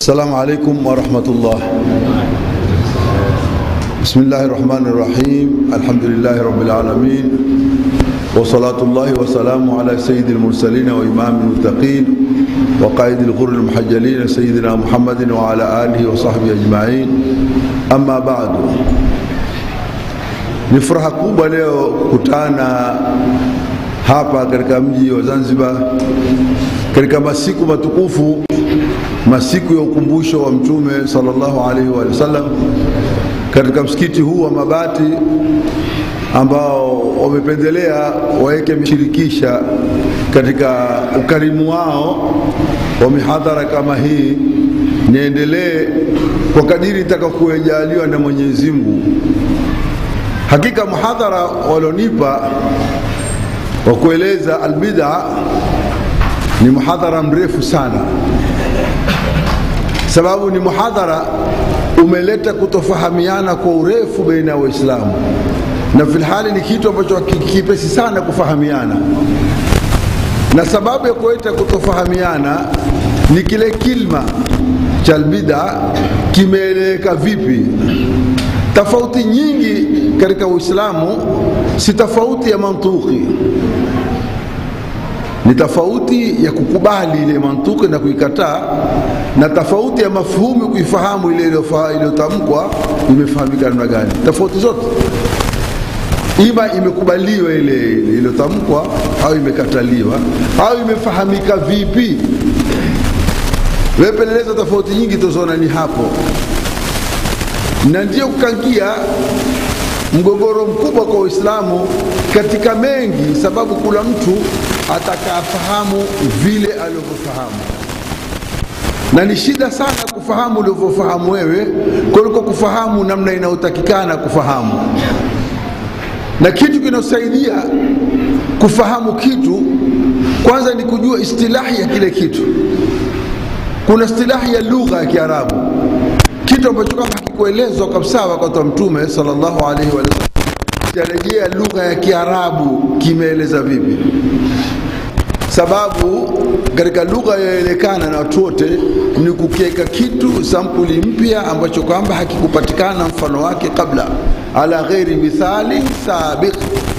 Assalamu alaikum warahmatullah. Bismillahi rahmani rahim. Alhamdulillahi rabbil alamin wa salatullahi wa salamu ala sayyidil mursalin wa imamil muttaqin wa qaidil ghurril muhajjalin sayyidina Muhammadin wa ala alihi wa sahbihi ajma'in. Amma ba'du, ni furaha kubwa leo kukutana hapa katika mji wa Zanzibar katika masiku matukufu, masiku ya ukumbusho wa Mtume sallallahu alaihi wa sallam katika msikiti huu wa Mabati ambao wamependelea waweke mshirikisha katika ukarimu wao wa mihadhara kama hii, niendelee kwa kadiri itakakujaliwa na Mwenyezi Mungu. Hakika muhadhara walionipa wa kueleza albid'a ni muhadhara mrefu sana, sababu ni muhadhara umeleta kutofahamiana kwa urefu baina ya Waislamu, na filhali ni kitu ambacho kipesi sana kufahamiana, na sababu ya kuleta kutofahamiana ni kile kilma cha albid'a kimeeleweka vipi. Tofauti nyingi katika Uislamu si tofauti ya mantuki ni tofauti ya kukubali ile mantuki na kuikataa, na tofauti ya mafhumu kuifahamu ile iliyotamkwa imefahamika namna gani. Tofauti zote ima imekubaliwa ile iliyotamkwa au imekataliwa au imefahamika vipi. Wepeleleza tofauti nyingi tuzoona ni hapo, na ndio kukangia mgogoro mkubwa kwa Uislamu katika mengi, sababu kula mtu atakafahamu vile alivyofahamu, na ni shida sana kufahamu ulivyofahamu wewe kuliko kufahamu namna inayotakikana kufahamu. Na kitu kinasaidia kufahamu kitu kwanza ni kujua istilahi ya kile kitu. Kuna istilahi ya lugha ya Kiarabu, kitu ambacho kama hakikuelezwa kabisa wakati wa Mtume sallallahu alaihi wa sallam, tarejea lugha ya Kiarabu kimeeleza vipi sababu katika lugha yaelekana na watu wote ni kukiweka kitu sampuli mpya ambacho kwamba hakikupatikana mfano wake kabla, ala ghairi mithali sabiq.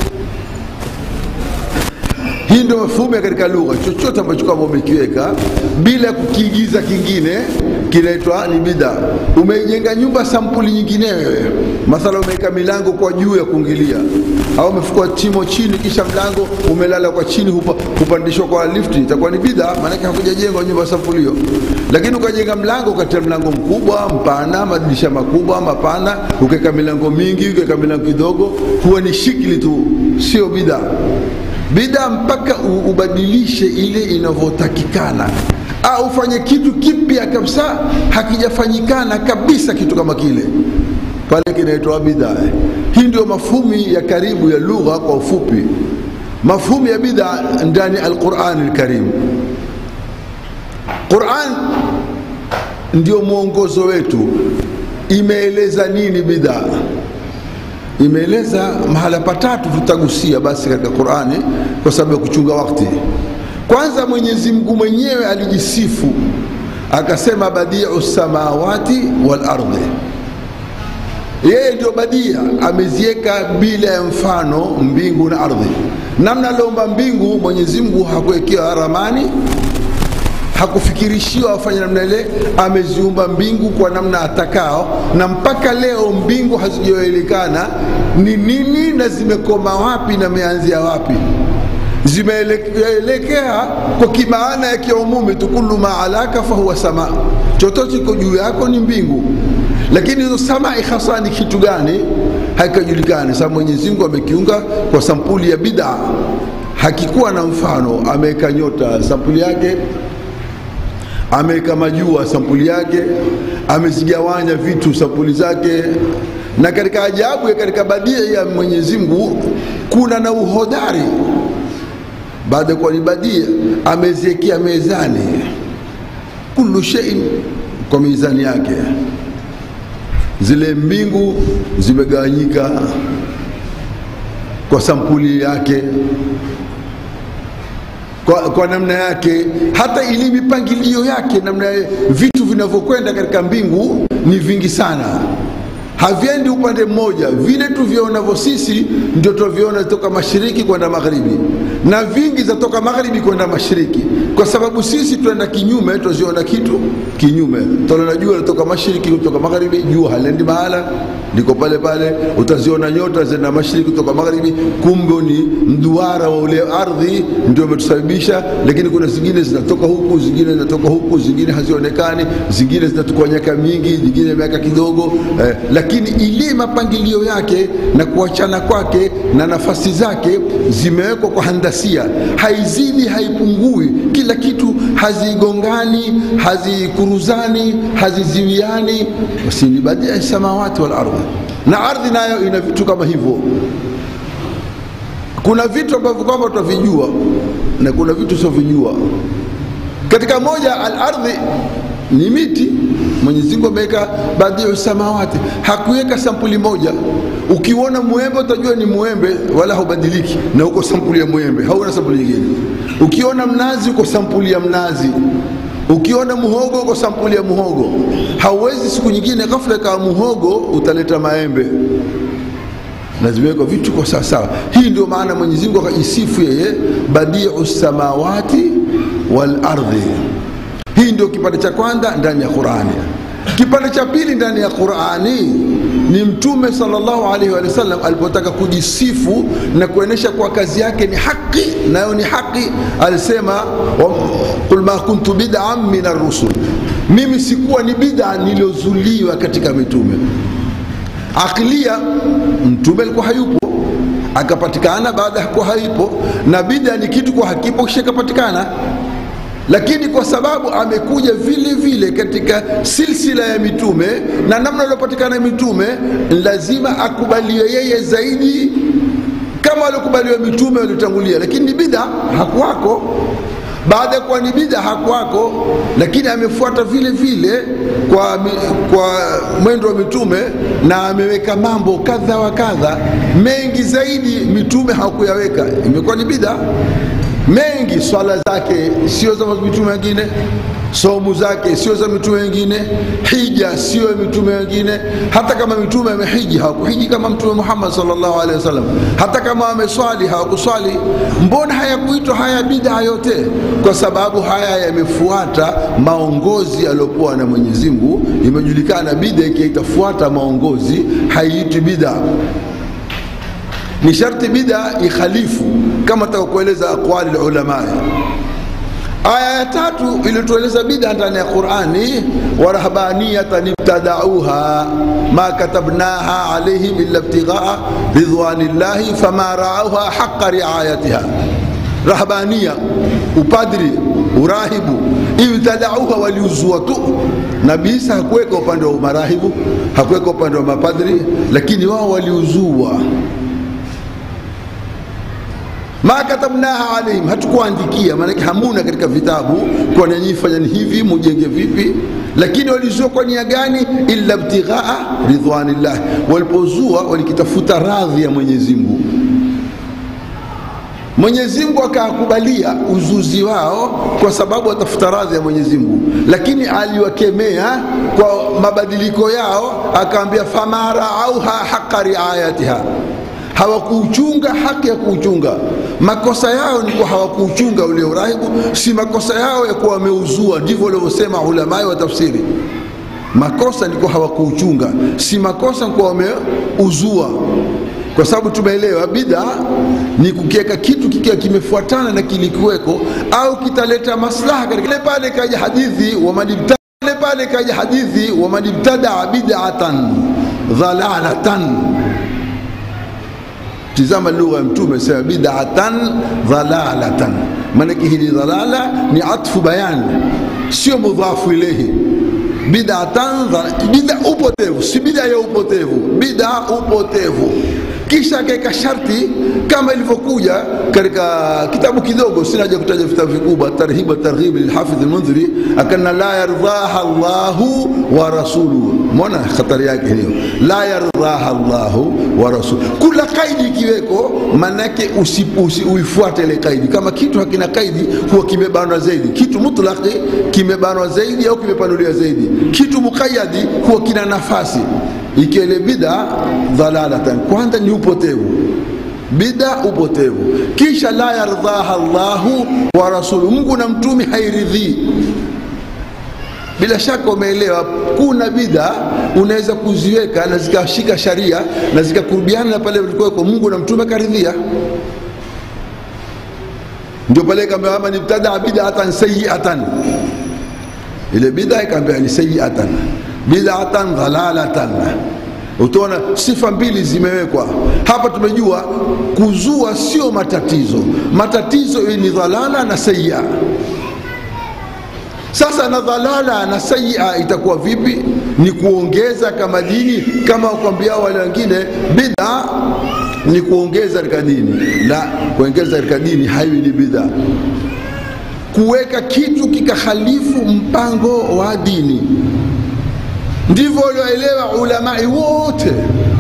Hii ndio mafhumu ya katika lugha, chochote ambacho kwamba umekiweka bila kukiigiza kingine kinaitwa ni bida. Umeijenga nyumba sampuli nyingine wewe, mathala umeweka milango kwa juu ya kuingilia, au umefukua chimo chini, kisha mlango umelala kwa chini, hupa, hupandishwa kwa lifti, itakuwa ni bida, maanake hakujajengwa nyumba sampuli hiyo. Lakini ukajenga mlango, ukatia mlango mkubwa mpana, madirisha makubwa mapana, ukaweka milango mingi, ukaweka milango kidogo, huwa ni shikli tu, sio bida. Bida mpaka ubadilishe ile inavyotakikana au ufanye kitu kipya kabisa hakijafanyikana kabisa kitu kama kile, pale kinaitwa bid'a. Hii ndio mafhumi ya karibu ya lugha kwa ufupi, mafhumi ya bid'a ndani ya Al-Qur'an Al-Karim. Qur'an ndio mwongozo wetu, imeeleza nini bid'a imeeleza mahala patatu, tutagusia basi katika Qur'ani kwa sababu ya kuchunga wakati. Kwanza, Mwenyezi Mungu mwenyewe alijisifu akasema, badiu samawati wal ardhi, yeye ndio badia, ameziweka bila ya mfano mbingu na ardhi. Namna aliomba mbingu, Mwenyezi Mungu hakuwekewa ramani, hakufikirishiwa afanye namna ile, ameziumba mbingu kwa namna atakao, na mpaka leo mbingu hazijaelekana ni nini na zimekoma wapi na meanzia wapi zimeelekea kwa kimaana ya kiumumi tu, kullu ma alaka fahuwa sama, chochote kiko juu yako ni mbingu. Lakini hizo samai hasa ni kitu gani haikajulikani. Sasa Mwenyezi Mungu amekiunga kwa sampuli ya bid'a, hakikuwa na mfano. Ameweka nyota sampuli yake, ameweka majua sampuli yake, amezigawanya vitu sampuli zake na katika ajabu ya katika badia ya Mwenyezi Mungu kuna na uhodari baada ya kuwa ni badia ameziwekea mezani, kullu shay'in kwa mizani yake. Zile mbingu zimegawanyika kwa sampuli yake, kwa, kwa namna yake, hata ili mipangilio yake, namna ya vitu vinavyokwenda katika mbingu ni vingi sana haviendi upande mmoja. Vile tuvionavyo sisi ndio tunaviona toka mashariki kwenda magharibi, na vingi zatoka magharibi kwenda mashariki, kwa sababu sisi tuenda kinyume, tuziona kitu kinyume. Tunaona jua linatoka mashariki kutoka magharibi, jua haliendi mahala, liko pale pale. Utaziona nyota zina mashariki kutoka magharibi, kumbe ni mduara wa ule ardhi ndio umetusababisha. Lakini kuna zingine zinatoka huku, zingine zinatoka huku, zingine hazionekani, zingine zinachukua miaka mingi, zingine miaka kidogo eh, lakini ile mapangilio yake na kuachana kwake na nafasi zake zimewekwa kwa handasia, haizidi haipungui. Kila kitu hazigongani, hazikuruzani, haziziwiani. Basi ni badia samawati wal ardhi, na ardhi nayo ina vitu kama hivyo. Kuna vitu ambavyo kwamba tutavijua na kuna vitu usiovijua. Katika moja al-ardhi ni miti. Mwenyezi Mungu ameweka badiu samawati, hakuweka sampuli moja. Ukiona mwembe utajua ni mwembe, wala haubadiliki, na uko sampuli ya mwembe, hauna sampuli nyingine. Ukiona mnazi, uko sampuli ya mnazi. Ukiona muhogo, uko sampuli ya muhogo. Hauwezi siku nyingine ghafla ikawa muhogo utaleta maembe na zimewekwa vitu kwa sawasawa. Hii ndio maana Mwenyezi Mungu akajisifu yeye badiu samawati wal ardhi. Hii ndio kipande cha kwanza ndani ya Qurani. Kipande cha pili ndani ya Qurani ni Mtume sallallahu alaihi wa sallam alipotaka kujisifu na kuonyesha kuwa kazi yake ni haki, nayo ni haki, alisema qul ma kuntu bid'an min ar-rusul, mimi sikuwa ni bid'a niliozuliwa katika mitume. Aklia mtume alikuwa hayupo, akapatikana baada ya kuwa hayupo, na bid'a ni kitu kwa hakipo kisha kapatikana lakini kwa sababu amekuja vile vile katika silsila ya mitume na namna aliopatikana mitume, lazima akubaliwe yeye zaidi kama waliokubaliwa mitume waliotangulia. Lakini ni bid'a hakuwako, baada ya kuwa ni bid'a hakuwako, lakini amefuata vile vile kwa, kwa mwendo wa mitume na ameweka mambo kadha wa kadha mengi zaidi mitume hawakuyaweka, imekuwa ni bid'a mengi swala zake sio za mitume wengine, somu zake sio za mitume wengine, hija sio ya mitume wengine. Hata kama mitume amehiji hawakuhiji kama Mtume Muhammad sallallahu alaihi wasallam, hata kama ameswali hawakuswali. Mbona hayakuitwa haya bid'a yote? Kwa sababu haya yamefuata maongozi aliyokuwa na Mwenyezi Mungu. Imejulikana bid'a ikiitafuata maongozi haiitwi bid'a ni sharti bid'a ikhalifu kama takakueleza aqwali ulama. Aya ya tatu ilitueleza bid'a ndani ya Qur'ani, wa rahbaniyatan ibtadauha ma katabnaha alaihim illa ibtighaa ridwanillahi fama raauha haqqa riayatiha. Rahbania, upadri, urahibu, ibtadauha, waliuzua tu. Nabii Isa hakuweka upande wa marahibu, hakuweka upande wa mapadri, lakini wao waliuzua ma katabnaha alaihim, hatukuandikia, maanake hamuna katika vitabu kwa nyinyi fanyani hivi mujenge vipi, lakini walizua kwa nia gani? illa ibtighaa ridwanillah, walipozua walikitafuta radhi ya Mwenyezi Mungu. Mwenyezi Mungu akakubalia uzuzi wao kwa sababu watafuta radhi ya Mwenyezi Mungu, lakini aliwakemea kwa mabadiliko yao, akaambia fama raauha haqa riayatiha hawakuuchunga haki ya kuuchunga. Makosa yao ni kuwa hawakuuchunga ule urahibu, si makosa yao ya kuwa wameuzua. Ndivyo walivyosema ulamai wa tafsiri. Makosa ni kuwa hawakuuchunga, si makosa ni kuwa wameuzua, kwa sababu tumeelewa bid'a ni kukiweka kitu kikiwa kimefuatana na kilikuweko au kitaleta maslaha katika pale. Kaja hadithi wa manibta pale, kaja hadithi wa manibtadaa bid'atan dhalalatan Tizama lugha ya Mtume sema bid'atan dhalalatan, maanake hili dhalala ni atfu bayani, sio mudhafu ilehi. Bid'atan bid'a upotevu, si bid'a ya upotevu, bid'a upotevu. kisha akaweka sharti kama ilivyokuja katika kitabu kidogo, sina haja kutaja vitabu vikubwa, Tarhibu Targhib lilhafidh Almundhiri, akana la yardhaha Allahu wa rasuluhu. Mwona hatari yake hiyo, la yardhaha Allahu wa rasuluhu. Kula kaidi ikiweko, manake uifuate ile kaidi. Kama kitu hakina kaidi, huwa kimebanwa zaidi. Kitu mutlaqi kimebanwa zaidi au kimepanuliwa zaidi. Kitu muqayyadi huwa kina nafasi ikiwa ile bida dhalalatan, kwanza ni upotevu, bida upotevu, kisha la yardhaha Allahu wa rasuluhu, Mungu na mtume hairidhii. Bila shaka umeelewa, kuna bida unaweza kuziweka na zikashika sharia na zikakurubiana na pale vilikuweko Mungu na mtume karidhia. Ndio pale kaambia ama nibtadaa bid'atan sayyi'atan, ile bida ikaambia ni sayyi'atan bid'atan dhalalatan. Utaona sifa mbili zimewekwa hapa. Tumejua kuzua sio matatizo, matatizo ni dhalala na sayya. Sasa na dhalala na sayya itakuwa vipi? Ni kuongeza kama dini, kama wakwambia wale wengine bid'a ni kuongeza katika dini. La, kuongeza katika dini haiwi ni bid'a. Kuweka kitu kikahalifu mpango wa dini ndivyo walioelewa ulamai wote.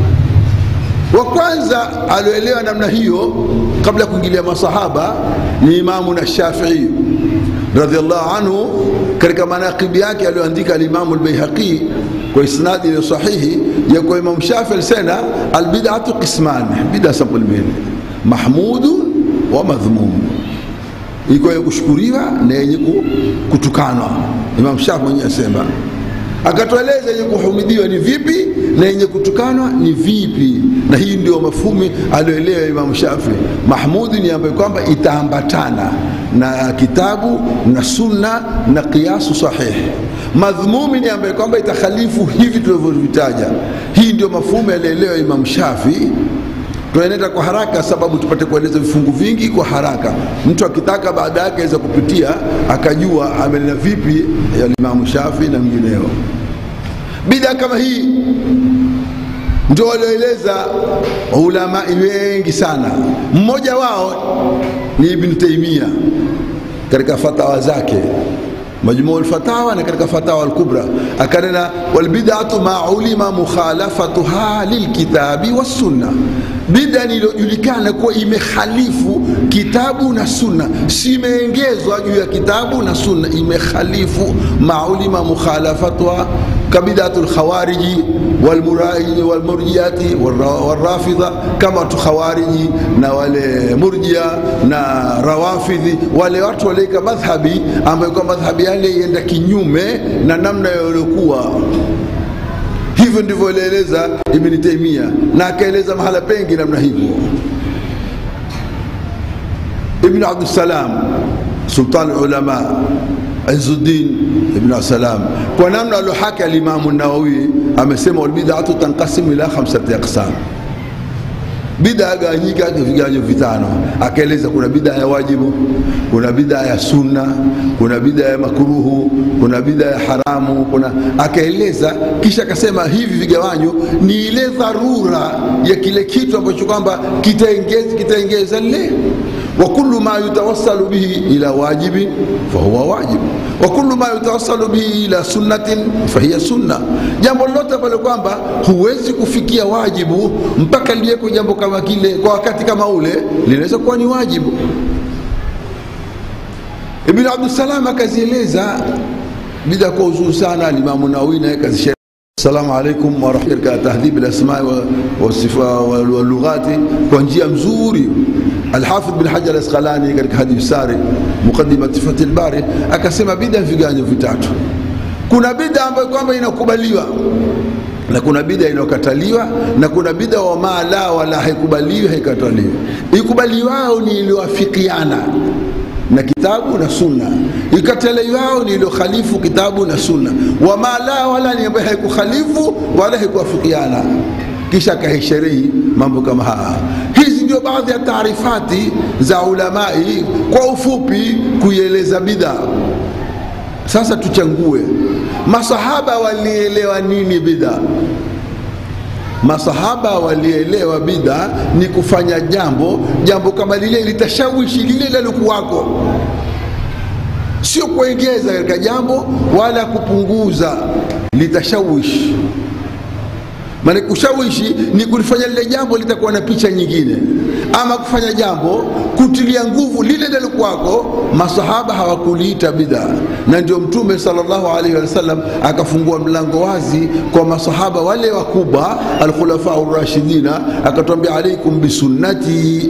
Wa kwanza alioelewa namna hiyo kabla ya kuingilia masahaba ni Imamu na Shafii radhiallahu anhu, katika manaqibi yake aliyoandika Alimamu Albaihaqi kwa isnadi iliyo sahihi ya kwa Imamu Shafii alisema albidatu qisman, bida sampuli mbili, mahmudu wa madhmum, iko yenye kushukuriwa na yenye kutukanwa. Imamu Shafii mwenyewe asema akatueleza yenye kuhumidiwa ni vipi na yenye kutukanwa ni vipi, na hii ndio mafumi alioelewa Imamu Shafi. Mahmudi ni ambayo kwamba itaambatana na kitabu na sunna na kiasu sahihi. Madhmumi ni ambayo kwamba itakhalifu hivi tulivyovitaja. Hii ndio mafumu alielewa Imamu Shafi. Tunaenda kwa haraka sababu tupate kueleza vifungu vingi kwa haraka. Mtu akitaka baada yake aweza kupitia akajua amenena vipi ya Imamu Shafi na mwingineo. Bida kama hii ndio walioeleza ulamai wengi sana. Mmoja wao ni Ibn Taimia katika fatawa zake Majmuu lfatawa na katika fatawa lkubra akanena, walbidatu ma ulima mukhalafatuha lilkitabi wassunna, bida niliyojulikana kuwa imekhalifu kitabu na sunna, si imeengezwa juu ya kitabu na sunna, imekhalifu ma ulima mukhalafatuha kabidatu lkhawariji walmurjiati walrafidha, kama tu khawariji na wale murjia na rawafidhi, wale watu walieka madhhabi ambayo kwa madhhabi yale ienda kinyume na namna yaliyokuwa. Hivyo ndivyo alieleza Ibni Taimia na akaeleza mahala pengi namna hivyo. Ibn Abdussalam sultan ulama Izzuddin ibn Salam kwa namna aliohaki alimamu Nawawi amesema walbidatu tanqasimu ila khamsati aqsam, bida gawanyika vigawanyo vitano. Akaeleza kuna bida ya wajibu, kuna bida ya sunna, kuna bida ya makruhu, kuna bida ya haramu, kuna akaeleza, kisha akasema hivi vigawanyo ni ile dharura ya kile kitu ambacho kwamba kitaengeza kitaengeza lile wa kullu ma yutawassalu bihi ila wajibin fahuwa wajib wa kullu ma yutawassalu bihi ila sunnatin fahiya sunna, jambo lolote ambalo kwamba huwezi kufikia wajibu mpaka liweko jambo kama kile kwa wakati kama ule, linaweza kuwa ni wajibu. Ibn Abdussalam akazieleza bida kwa uzuri sana. Alimamu Nawawi naye kazisha Assalamu alaikum warahmatullahi katika tahdhib alasmai wa lughati kwa njia mzuri. Alhafidh bin Hajar Asqalani katika Hadi Sari muqaddimati Fathil Bari akasema bida viganyo vitatu. Kuna bida ambayo kwamba inakubaliwa na kuna bida inayokataliwa na kuna bida wa ma la wala haikubaliwi haikataliwi. Ikubaliwao ni iliyoafikiana na kitabu na sunna, ikataliwao ni iliyokhalifu kitabu na sunna. Wa ma la wala ni ambayo haikukhalifu wala haikuafikiana, kisha akaisherehi mambo kama haya. Hizi ndio baadhi ya taarifati za ulamai kwa ufupi kuieleza bid'a. Sasa tuchangue masahaba walielewa nini bid'a? masahaba walielewa bid'a ni kufanya jambo jambo kama lile litashawishi lile lalikuwako sio kuongeza katika jambo wala kupunguza litashawishi maana kushawishi ni kulifanya lile jambo litakuwa na picha nyingine ama kufanya jambo kutilia nguvu lile lilikuwako masahaba hawakuliita bid'a na ndio mtume sallallahu alaihi wasallam akafungua mlango wazi kwa masahaba wale wakubwa alkhulafa rashidina akatwambia alaikum bisunnati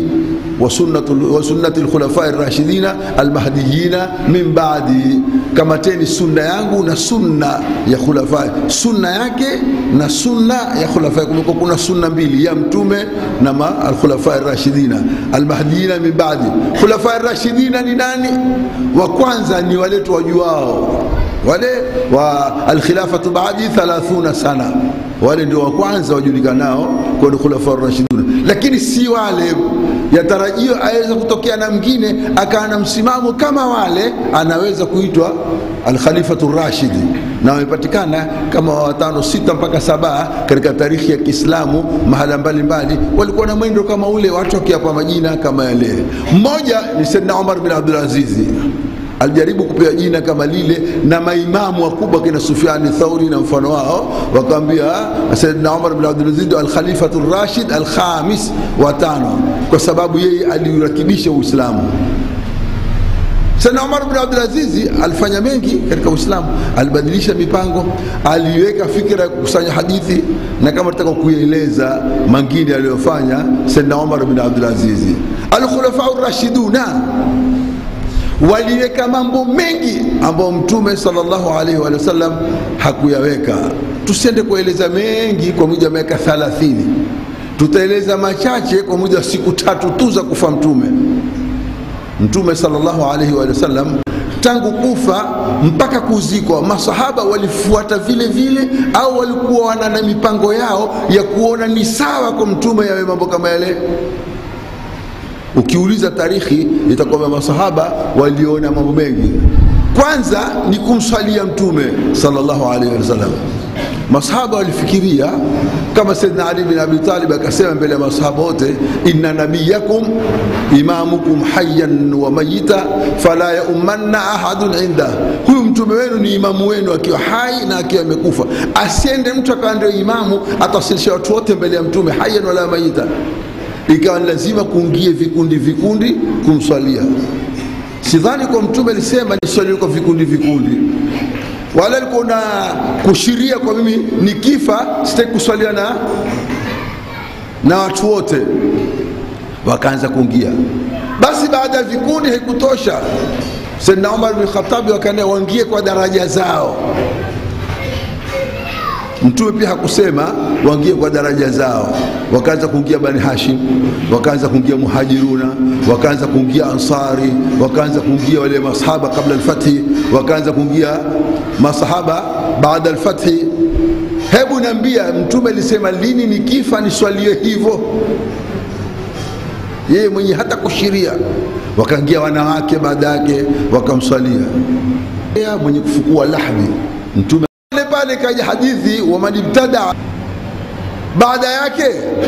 wa sunnati lkhulafai rashidina almahdiyina min badi kamateni sunna yangu na sunna ya khulafai sunna yake na sunna ya khulafai kumekuwa kuna sunna mbili ya mtume na ma alkhulafai rashidina almahdiyina min badi khulafai rashidina ni nani wa kwanza ni wale tuwajuao wale wa alkhilafatu baadi 30 sana wale ndio wa kwanza wajulikanao kwa khulafa rashiduna lakini si wale yatarajio aweza kutokea na mwingine akawa na msimamo kama wale anaweza kuitwa alkhalifatu rashidi na wamepatikana kama watano sita mpaka saba katika tarikhi ya kiislamu mahala mbalimbali walikuwa na mwendo kama ule watu wakiapa majina kama yale mmoja ni saidna umar bin abdulazizi alijaribu kupewa jina kama lile na maimamu wakubwa kina Sufyani Thauri na mfano wao, wakamwambia Sayyidina Umar bin Abdul Aziz al-Khalifatu Rashid al-Khamis wa tano, kwa sababu yeye aliurakibisha Uislamu. Sayyidina Umar bin Abdul Aziz alifanya mengi katika Uislamu, alibadilisha mipango, aliweka fikra ya kukusanya hadithi, na kama tutaka kuieleza mangine aliyofanya Sayyidina Umar bin Abdul Aziz. Al-Khulafa ar-Rashiduna waliweka mambo mengi ambayo mtume sallallahu alaihi wa sallam hakuyaweka. Tusiende kueleza mengi kwa muda wa miaka 30, tutaeleza machache kwa muda wa siku tatu tu za kufa mtume. Mtume sallallahu alaihi wa sallam tangu kufa mpaka kuzikwa, masahaba walifuata vile vile, au walikuwa wana na mipango yao ya kuona ni sawa kwa mtume yawe mambo kama yale ukiuliza tarikhi itakuwa masahaba waliona mambo mengi kwanza ni kumswalia mtume sallallahu alaihi wasallam masahaba walifikiria kama saidna ali bin abi talib akasema mbele ya masahaba wote inna nabiyakum imamukum hayyan wa mayita fala yaumanna ahadun inda huyu mtume wenu ni imamu wenu akiwa hai na akiwa amekufa asiende mtu akawa ndio imamu atawasilisha watu wote mbele ya mtume hayyan wala mayita ikawa ni lazima kuingie vikundi vikundi kumswalia. Sidhani kwa mtume alisema niswalie kwa vikundi vikundi, wala alikuwa na kushiria kwa mimi nikifa sitaki kuswalia na na watu wote. Wakaanza kuingia. Basi baada ya vikundi haikutosha, Saidna Umar bin Khattabi wakaenda waingie kwa daraja zao. Mtume pia hakusema waingie kwa daraja zao, wakaanza kuingia Bani Hashim, wakaanza kuingia Muhajiruna, wakaanza kuingia Ansari, wakaanza kuingia wale masahaba kabla alfathi, wakaanza kuingia masahaba baada alfathi. Hebu niambia, Mtume alisema lini nikifa niswalie hivyo? Yeye mwenye hata kushiria. Wakaingia wanawake baada yake wakamswalia, mwenye kufukua lahmi Mtume pale kaja hadithi wa man ibtada baada yake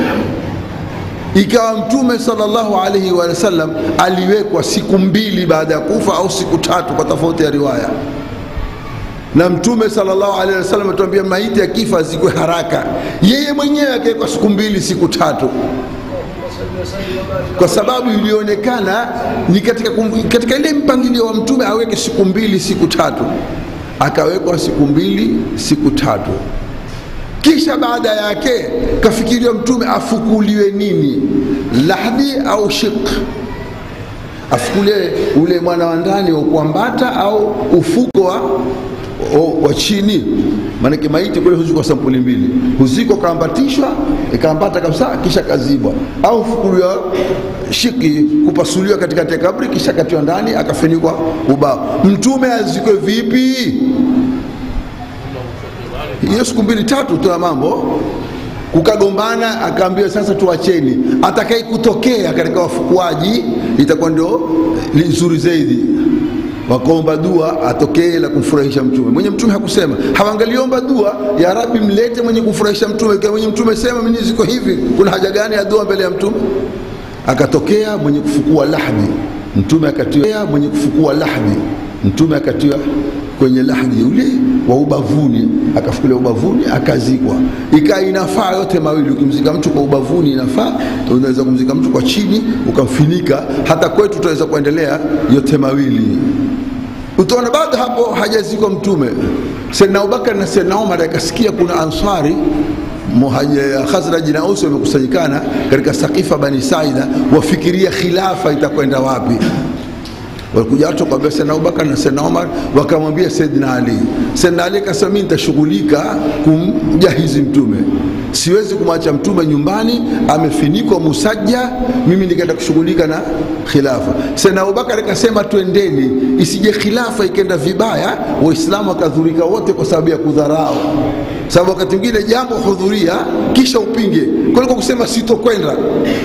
ikawa mtume sallallahu alaihi wa sallam aliwekwa siku mbili baada ya kufa au siku tatu kwa tofauti ya riwaya na mtume sallallahu alaihi wasallam atuambia maiti ya kifa azikwe haraka yeye mwenyewe akawekwa siku mbili siku tatu kwa sababu ilionekana ni katika, katika ile mpangilio wa mtume aweke siku mbili siku tatu akawekwa siku mbili siku tatu kisha baada yake kafikiriwa mtume afukuliwe nini lahdi au shik afukuliwe ule mwana wa ndani wa kuambata au ufuko wa, wa chini maanake maiti kule huzikwa sampuli mbili huzikwa kaambatishwa ikaambata kabisa kisha kazibwa au ufukuliwa shiki kupasuliwa katikati ya kabri kisha katiwa ndani akafunikwa ubao mtume azikwe vipi hiyo siku mbili tatu tu ya mambo kukagombana akaambiwa sasa tuacheni atakaye kutokea katika wafukuaji itakuwa ndio nzuri zaidi wakaomba dua atokee la kumfurahisha mtume. Mwenye mtume hakusema, hawangaliomba dua ya Rabbi, mlete mwenye kumfurahisha mtume. Kwa mwenye mtume sema, mimi ziko hivi, kuna haja gani ya dua mbele ya mtume? Akatokea mwenye kufukua lahdi, mtume akatiwa mwenye kufukua lahdi, mtume akatiwa kwenye lahdi ule wa ubavuni, akafukulia ubavuni, akazikwa. Ikaa inafaa yote mawili, ukimzika mtu kwa ubavuni inafaa, unaweza kumzika mtu kwa chini ukamfinika. Hata kwetu tunaweza kuendelea yote mawili. Utaona baada hapo hajazikwa mtume, Saidna Abubakar na Saidna Umar akasikia kuna ansari Khazraji na Ausi wamekusanyikana katika Sakifa Bani Saida, wafikiria khilafa itakwenda wapi walikuja watu wakamwambia Saidna Abubakar na Saidna Umar, wakamwambia Saidna Ali. Saidna Ali akasema mimi nitashughulika kumjahizi mtume, siwezi kumwacha mtume nyumbani amefinikwa musajja, mimi nikaenda kushughulika na khilafa. Saidna Abubakar akasema twendeni, isije khilafa ikenda vibaya, Waislamu wakadhurika wote kwa sababu ya kudharau. Sababu wakati mwingine jambo hudhuria kisha upinge, kuliko kusema sitokwenda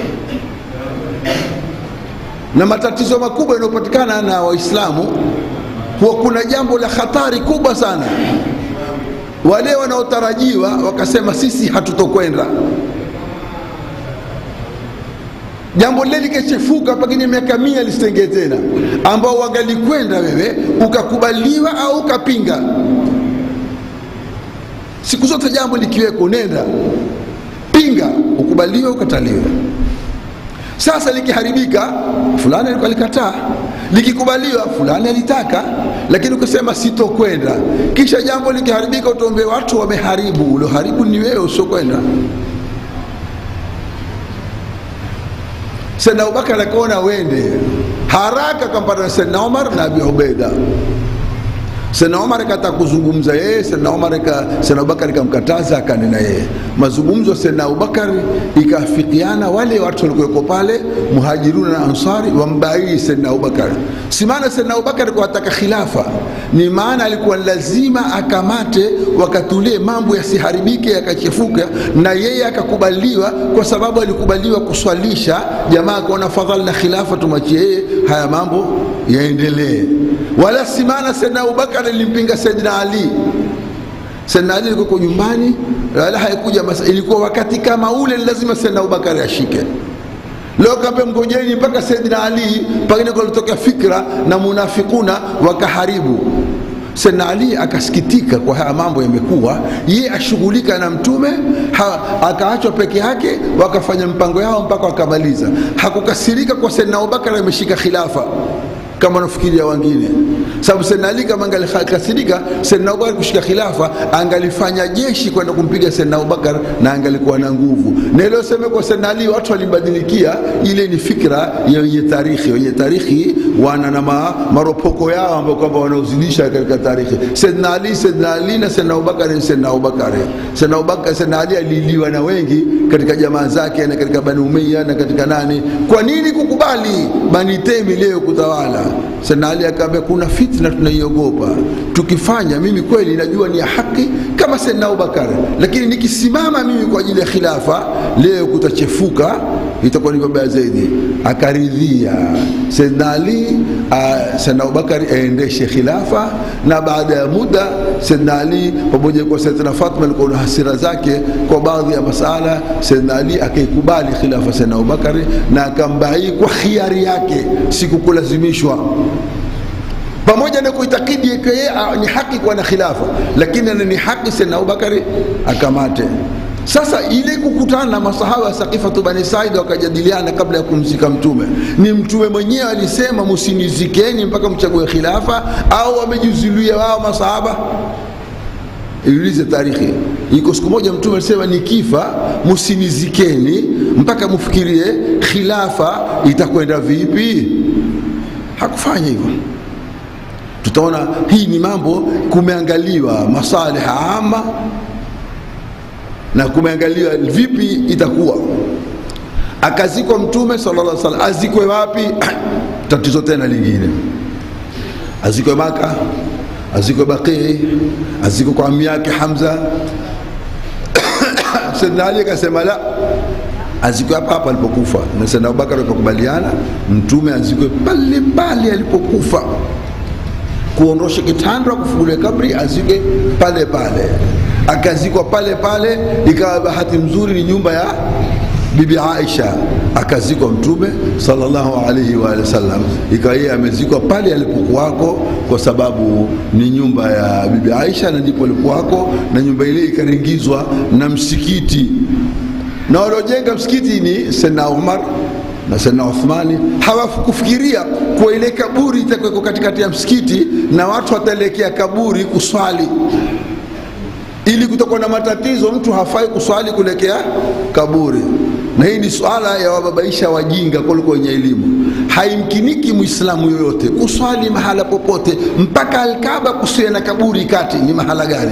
na matatizo makubwa yanayopatikana na Waislamu huwa kuna jambo la hatari kubwa sana. Wale wanaotarajiwa wakasema sisi hatutokwenda, jambo lile likachefuka, pengine miaka mia lisitengee tena, ambao wangalikwenda wewe ukakubaliwa au ukapinga. Siku zote jambo likiweko, nenda pinga, ukubaliwe ukataliwe. Sasa likiharibika, fulani alikuwa alikataa, likikubaliwa, fulani alitaka, lakini ukisema sitokwenda, kisha jambo likiharibika, utaombe watu wameharibu. Ulioharibu ni wewe, usiokwenda. Saidna Abubakar akaona wende haraka, akampata na Saidna Umar na Abi Ubaida. Saidna Umar akataka kuzungumza yeye, Saidna Umar Saidna Abubakar ikamkataza, akanena yeye. Mazungumzo Saidna Abubakar ikafikiana wale watu walikuweko pale, muhajiruna na ansari, wambaii Saidna Abubakar. Si maana Saidna Abubakar kwa ataka khilafa, ni maana alikuwa lazima akamate wakati ule mambo yasiharibike yakachefuka, na yeye akakubaliwa, kwa sababu alikubaliwa kuswalisha. Jamaa akaona fadhali na khilafa tumachie yeye, haya mambo yaendelee wala si maana Saidna Abubakar alimpinga Saidna Ali. Saidna Ali ilikuwa nyumbani, wala haikuja masa, ilikuwa wakati kama ule lazima Saidna Abubakar ashike. Leo kaambia mgojeni mpaka Saidna Ali, pengine kulitokea fikra na munafikuna wakaharibu. Saidna Ali akasikitika kwa haya mambo yamekuwa, ye ashughulika na mtume akaachwa peke yake, wakafanya mpango yao mpaka wakamaliza. Hakukasirika kwa Saidna Abubakar ameshika khilafa kama wanafikiria wengine, sababu Saidna Ali kama angalikasirika Saidna Abubakar kushika khilafa, angalifanya jeshi kwenda kumpiga Saidna Abubakar na angalikuwa na nguvu. Na ile sema kwa Saidna Ali watu walibadilikia, ile ni fikra ya wenye tarikhi. Wenye tarikhi wana na ma, maropoko yao ambao kwamba wanaozidisha katika tarikhi. Saidna Ali, Saidna Ali na Saidna Abubakar ni Saidna Abubakar. Saidna Abubakar, Saidna Ali aliliwa na wengi katika jamaa zake na katika Bani Umayya na katika nani. Kwa nini kukubali Bani Temi leo kutawala? Saidna Ali akaambia kuna fitna tunaiogopa, tukifanya mimi kweli najua ni ya haki kama Saidna Abubakar, lakini nikisimama mimi kwa ajili ya khilafa leo kutachefuka, itakuwa ni vibaya zaidi. Akaridhia Saidna Ali, Saidna Abubakar aendeshe khilafa, na baada ya muda Saidna Ali pamoja kwa Saidna Fatma alikuwa na hasira zake kwa baadhi ya masala, Saidna Ali akaikubali khilafa Saidna Abubakar na akambai kwa khiari yake, sikukulazimishwa pamoja na kuitakidi yeye ni haki kuwa na khilafa, lakini ni haki Saidna Abubakari akamate. Sasa ile kukutana na masahaba ya Sakifatu Bani Said wakajadiliana kabla ya kumzika Mtume, ni Mtume mwenyewe alisema msinizikeni mpaka mchague khilafa, au wamejizuilia wao masahaba? Iulize tarikhi. Iko siku moja Mtume alisema nikifa, msinizikeni mpaka mfikirie khilafa itakwenda vipi. Hakufanya hivyo. Tutaona hii ni mambo kumeangaliwa masalih ama na kumeangaliwa vipi itakuwa. Akazikwa Mtume sallallahu alaihi wasallam, azikwe wapi? Tatizo tena lingine, azikwe Maka, azikwe Baqii, azikwe kwa ami yake Hamza. Saidna Ali akasema la, azikwe hapa hapa alipokufa, na Saidna Abubakar wakakubaliana Mtume azikwe pale pale alipokufa kuondosha kitanda kufungulia kabri azike pale pale akazikwa pale pale ikawa bahati nzuri ni nyumba ya bibi aisha akazikwa mtume sallallahu alaihi wa alihi wasallam ikawa yeye amezikwa pale alipokuwako kwa sababu ni nyumba ya bibi aisha na ndipo alikuwako na nyumba ile ikaringizwa na msikiti na waliojenga msikiti ni sena umar na sena uthmani hawakufikiria kuwa ile kaburi itakuweko katikati ya msikiti na watu wataelekea kaburi kuswali ili kutokuwa na matatizo mtu hafai kuswali kuelekea kaburi na hii ni swala ya wababaisha wajinga kuliko wenye elimu haimkiniki mwislamu yoyote kuswali mahala popote mpaka alkaba kusiwe na kaburi kati ni mahala gani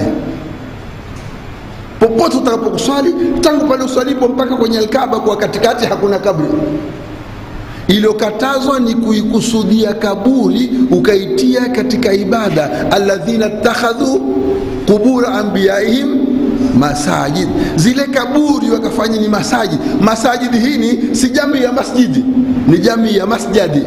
popote utakapokuswali tangu pale uswalipo mpaka kwenye alkaba kwa katikati hakuna kabri iliyokatazwa ni kuikusudia kaburi ukaitia katika ibada alladhina takhadhu qubura anbiyaihim masajid zile kaburi wakafanya ni masajid masajidi hii ni si jamii ya masjidi ni jamii ya masjadi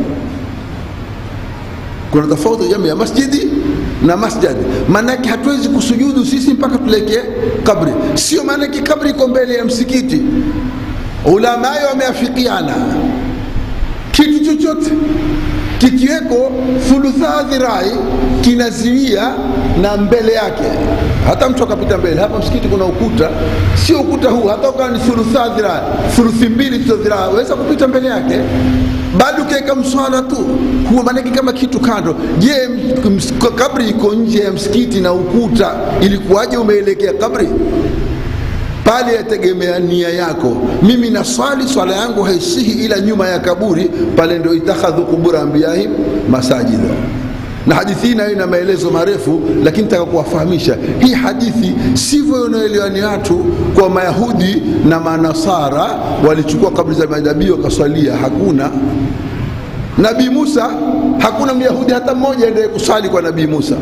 kuna tofauti jamii ya masjidi na masjadi maanake hatuwezi kusujudu sisi mpaka tulekee kabri sio maanake kabri iko mbele ya msikiti ulamayo wameafikiana kitu chochote kikiweko thuluthaa dhirai kinaziwia na mbele yake hata mtu akapita mbele hapa msikiti kuna ukuta sio ukuta huu hata ukawa ni thuluthaa dhirai thuluthi mbili tuzo dhirai waweza kupita mbele yake bado ukiweka mswala tu huo maanake kama kitu kando je kabri iko nje ya msikiti na ukuta ilikuwaje umeelekea kabri pale yategemea nia yako mimi na swali swala yangu haisihi ila nyuma ya kaburi pale ndio itakhadhu qubura ambiyahim masajida na hadithi hii nayo ina maelezo marefu lakini nataka kuwafahamisha hii hadithi sivyo inaelewa ni watu kwa mayahudi na manasara walichukua kabri za manabii wakaswalia hakuna nabii musa hakuna myahudi hata mmoja endelee kuswali kwa nabii musa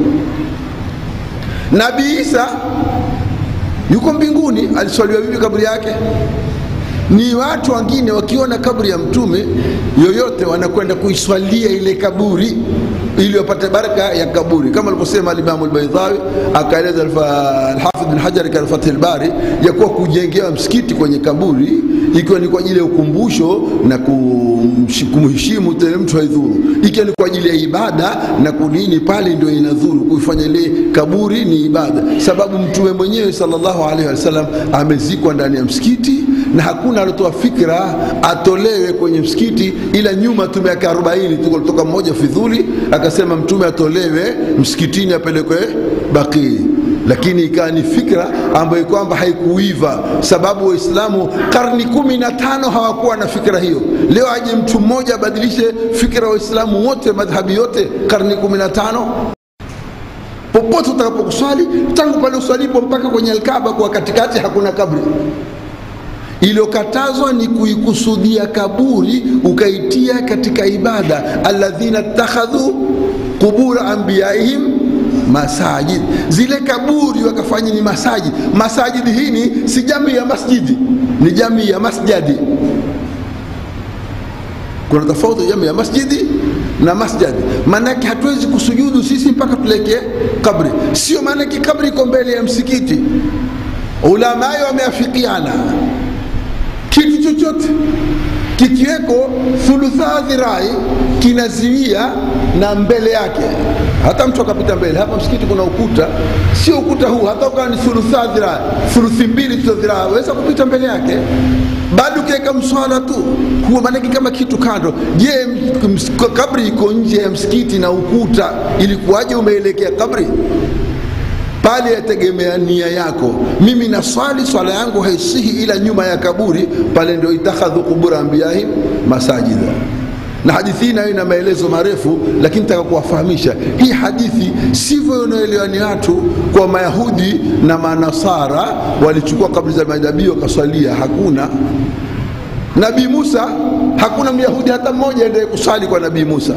nabii isa yuko mbinguni aliswaliwa vipi kaburi yake ni watu wengine wakiona kaburi ya mtume yoyote wanakwenda kuiswalia ile kaburi ili wapate baraka ya kaburi kama alivyosema alimamu lbaidhawi akaeleza alhafidh bin hajar katika fathi lbari ya kuwa kujengewa msikiti kwenye kaburi ikiwa ni kwa ajili ya ukumbusho na kumheshimu tele mtu haidhuru ikiwa ni kwa ajili ya ibada na kunini pale ndio inadhuru kuifanya ile kaburi ni ibada sababu mtume mwenyewe sallallahu alaihi wasallam amezikwa ndani ya msikiti na hakuna aliotoa fikra atolewe kwenye msikiti ila nyuma tu miaka 40 tu kutoka mmoja fidhuli akasema mtume atolewe msikitini apelekwe bakii lakini ikawa ni fikra ambayo kwamba haikuiva sababu waislamu karni kumi na tano hawakuwa na fikra hiyo leo aje mtu mmoja abadilishe fikra wa waislamu wote madhhabi yote karni kumi na tano popote utakapokuswali tangu pale uswalipo mpaka kwenye alkaba kwa katikati hakuna kabri iliyokatazwa ni kuikusudia kaburi ukaitia katika ibada alladhina takhadhu qubura anbiyaihim masajid zile kaburi wakafanya ni masajid masajidi hii ni si jamii ya masjidi ni jamii ya masjadi kuna tofauti jamii ya masjidi na masjadi maanake hatuwezi kusujudu sisi mpaka tulekee kabri sio maanake kabri iko mbele ya msikiti ulamayo wameafikiana kitu chochote kikiweko thuluthaa dhirai kinaziwia na mbele yake hata mtu akapita mbele hapa msikiti kuna ukuta sio ukuta huu hata ukawa ni thuluthaa dhirai thuluthi mbili tuzo dhirai waweza kupita mbele yake bado ukiweka mswala tu huo maanake kama kitu kando je kabri iko nje ya msikiti na ukuta ilikuwaje umeelekea kabri pale yategemea nia yako mimi na swali swala yangu haisihi ila nyuma ya kaburi pale ndio itakhadhu qubura ambiyahim masajida na hadithi hii nayo ina maelezo marefu lakini nataka kuwafahamisha hii hadithi sivyo inaelewa ni watu kwa mayahudi na manasara walichukua kabri za manabii wakaswalia hakuna nabii musa hakuna myahudi hata mmoja endelee kuswali kwa nabii musa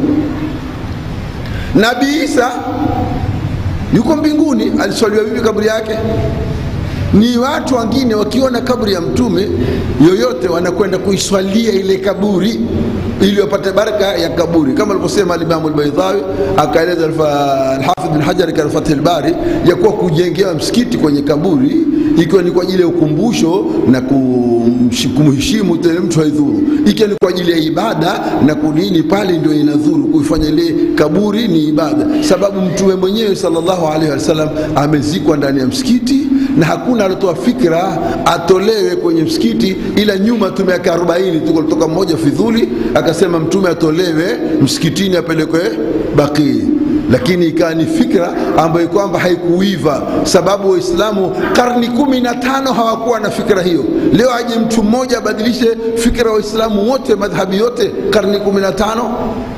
nabii isa yuko mbinguni aliswaliwa vipi kaburi yake ni watu wengine wakiona kaburi ya mtume yoyote wanakwenda kuiswalia ile kaburi ili wapate baraka ya kaburi kama alivyosema alimamu lbaidhawi akaeleza alhafidh bin hajar katika fathi lbari ya kuwa kujengewa msikiti kwenye kaburi ikiwa ni kwa ajili ya ukumbusho na kumheshimu tena mtu haidhuru ikiwa ni kwa ajili ya ibada na kunini pale ndio inadhuru kuifanya ile kaburi ni ibada sababu mtume mwenyewe sallallahu alaihi wasallam amezikwa ndani ya msikiti na hakuna aliotoa fikra atolewe kwenye msikiti ila nyuma tu miaka 40 tuko kutoka mmoja fidhuli akasema mtume atolewe msikitini apelekwe Baqii lakini ikawa ni fikra ambayo kwamba haikuiva sababu waislamu karni kumi na tano hawakuwa na fikra hiyo leo aje mtu mmoja abadilishe fikra ya waislamu wote madhhabi yote karni kumi na tano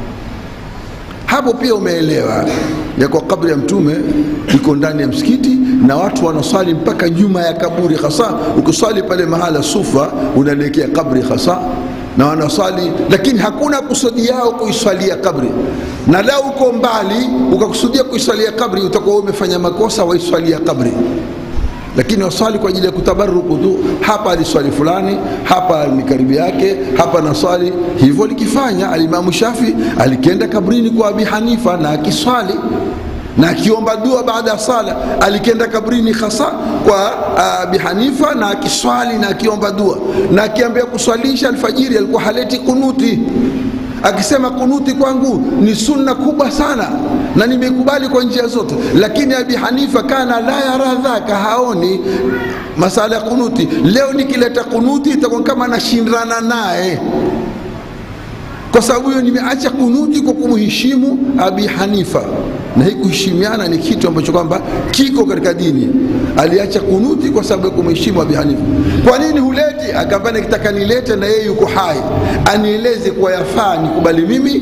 hapo pia umeelewa ya kwa kabri ya mtume iko ndani ya msikiti na watu wanaswali mpaka nyuma ya kaburi hasa ukiswali pale mahala sufa unaelekea kabri hasa na wanaswali lakini hakuna kusudi yao kuiswalia kabri na lau uko mbali ukakusudia kuiswalia kabri utakuwa umefanya makosa waiswalia kabri lakini waswali kwa ajili ya kutabaruku tu hapa aliswali fulani hapa ni karibu yake hapa naswali hivyo likifanya alimamu shafi alikienda kabrini kwa abi hanifa na akiswali na akiomba dua baada ya sala alikienda kabrini hasa kwa abi hanifa na akiswali na akiomba dua na akiambia kuswalisha alfajiri alikuwa haleti kunuti akisema kunuti kwangu ni sunna kubwa sana na nimekubali kwa njia zote lakini abi hanifa kana la yara dhaka haoni masala ya kunuti leo nikileta kunuti itakuwa kama nashindana naye kwa sababu hiyo nimeacha kunuti kwa kumheshimu abi hanifa na hii kuheshimiana ni kitu ambacho kwamba kiko katika dini aliacha kunuti kwa sababu ya kumheshimu abi hanifa kwa nini huleti akaambia nikitaka nilete na yeye yuko hai anieleze kuwa yafaa nikubali mimi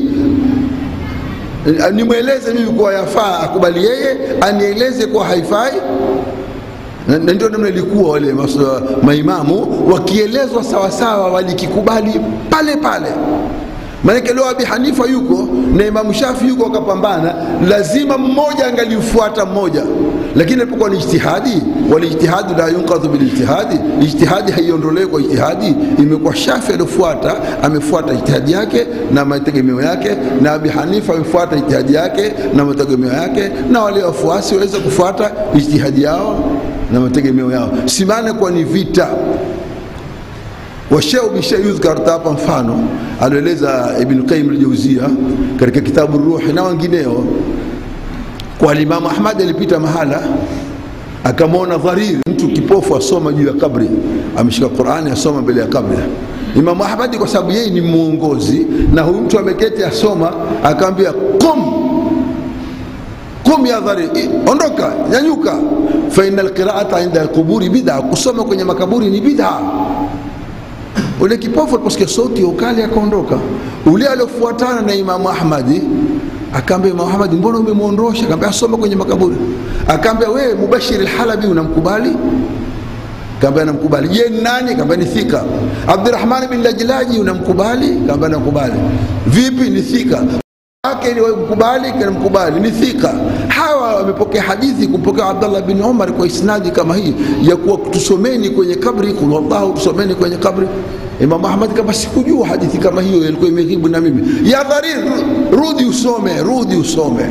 nimweleze mimi kuwa yafaa akubali yeye anieleze kuwa haifai na ndio namna ilikuwa wale maimamu wakielezwa sawasawa walikikubali pale pale maanake leo abi hanifa yuko na imamu shafi yuko wakapambana lazima mmoja angalifuata mmoja lakini alipokuwa ni ijtihadi walijtihadi la yunkadhu bilijtihadi ijtihadi haiondolewi kwa ijtihadi imekuwa shafi aliofuata amefuata ijtihadi yake na mategemeo yake na abi hanifa amefuata ijtihadi yake na mategemeo yake na wale wafuasi waweza kufuata ijtihadi yao na mategemeo yao simane kwa ni vita washeu bisha yudhkar hapa mfano alioeleza Ibn Qayyim al-Jawziyya katika kitabu Ruhi na wengineo kwa Imamu Ahmad alipita mahala akamwona Dharir, mtu kipofu asoma juu ya kabri, ameshika Qur'ani asoma mbele ya kabri. Imamu Ahmad kwa sababu yeye ni mwongozi na huyu mtu ameketi asoma, akamwambia qum qum ya Dharir, ondoka, nyanyuka, fa innal qira'ata inda alquburi bid'a, kusoma kwenye makaburi ni bid'a ule kipofu aliposikia sauti ya ukali akaondoka. Ule aliofuatana na Imamu Ahmadi akaambia Imamu Ahmadi, mbona umemwondosha? Akaambia asoma kwenye makaburi. Akaambia wewe Mubashir al-Halabi unamkubali? Akaambia namkubali. Je, ni nani? Akaambia ni thika. Abdurrahman bin Lajlaji unamkubali? Akaambia nakubali. Vipi? Ni thika wake ni mkubali kana mkubali ni thika hawa wamepokea hadithi kumpokea Abdullah bin Umar kwa isnadi kama hii ya kuwa tusomeni kwenye kabri kul wallahu tusomeni kwenye kabri Imam Ahmad kama sikujua hadithi kama hiyo ilikuwa imejibu na mimi ya dharir rudi usome rudi usome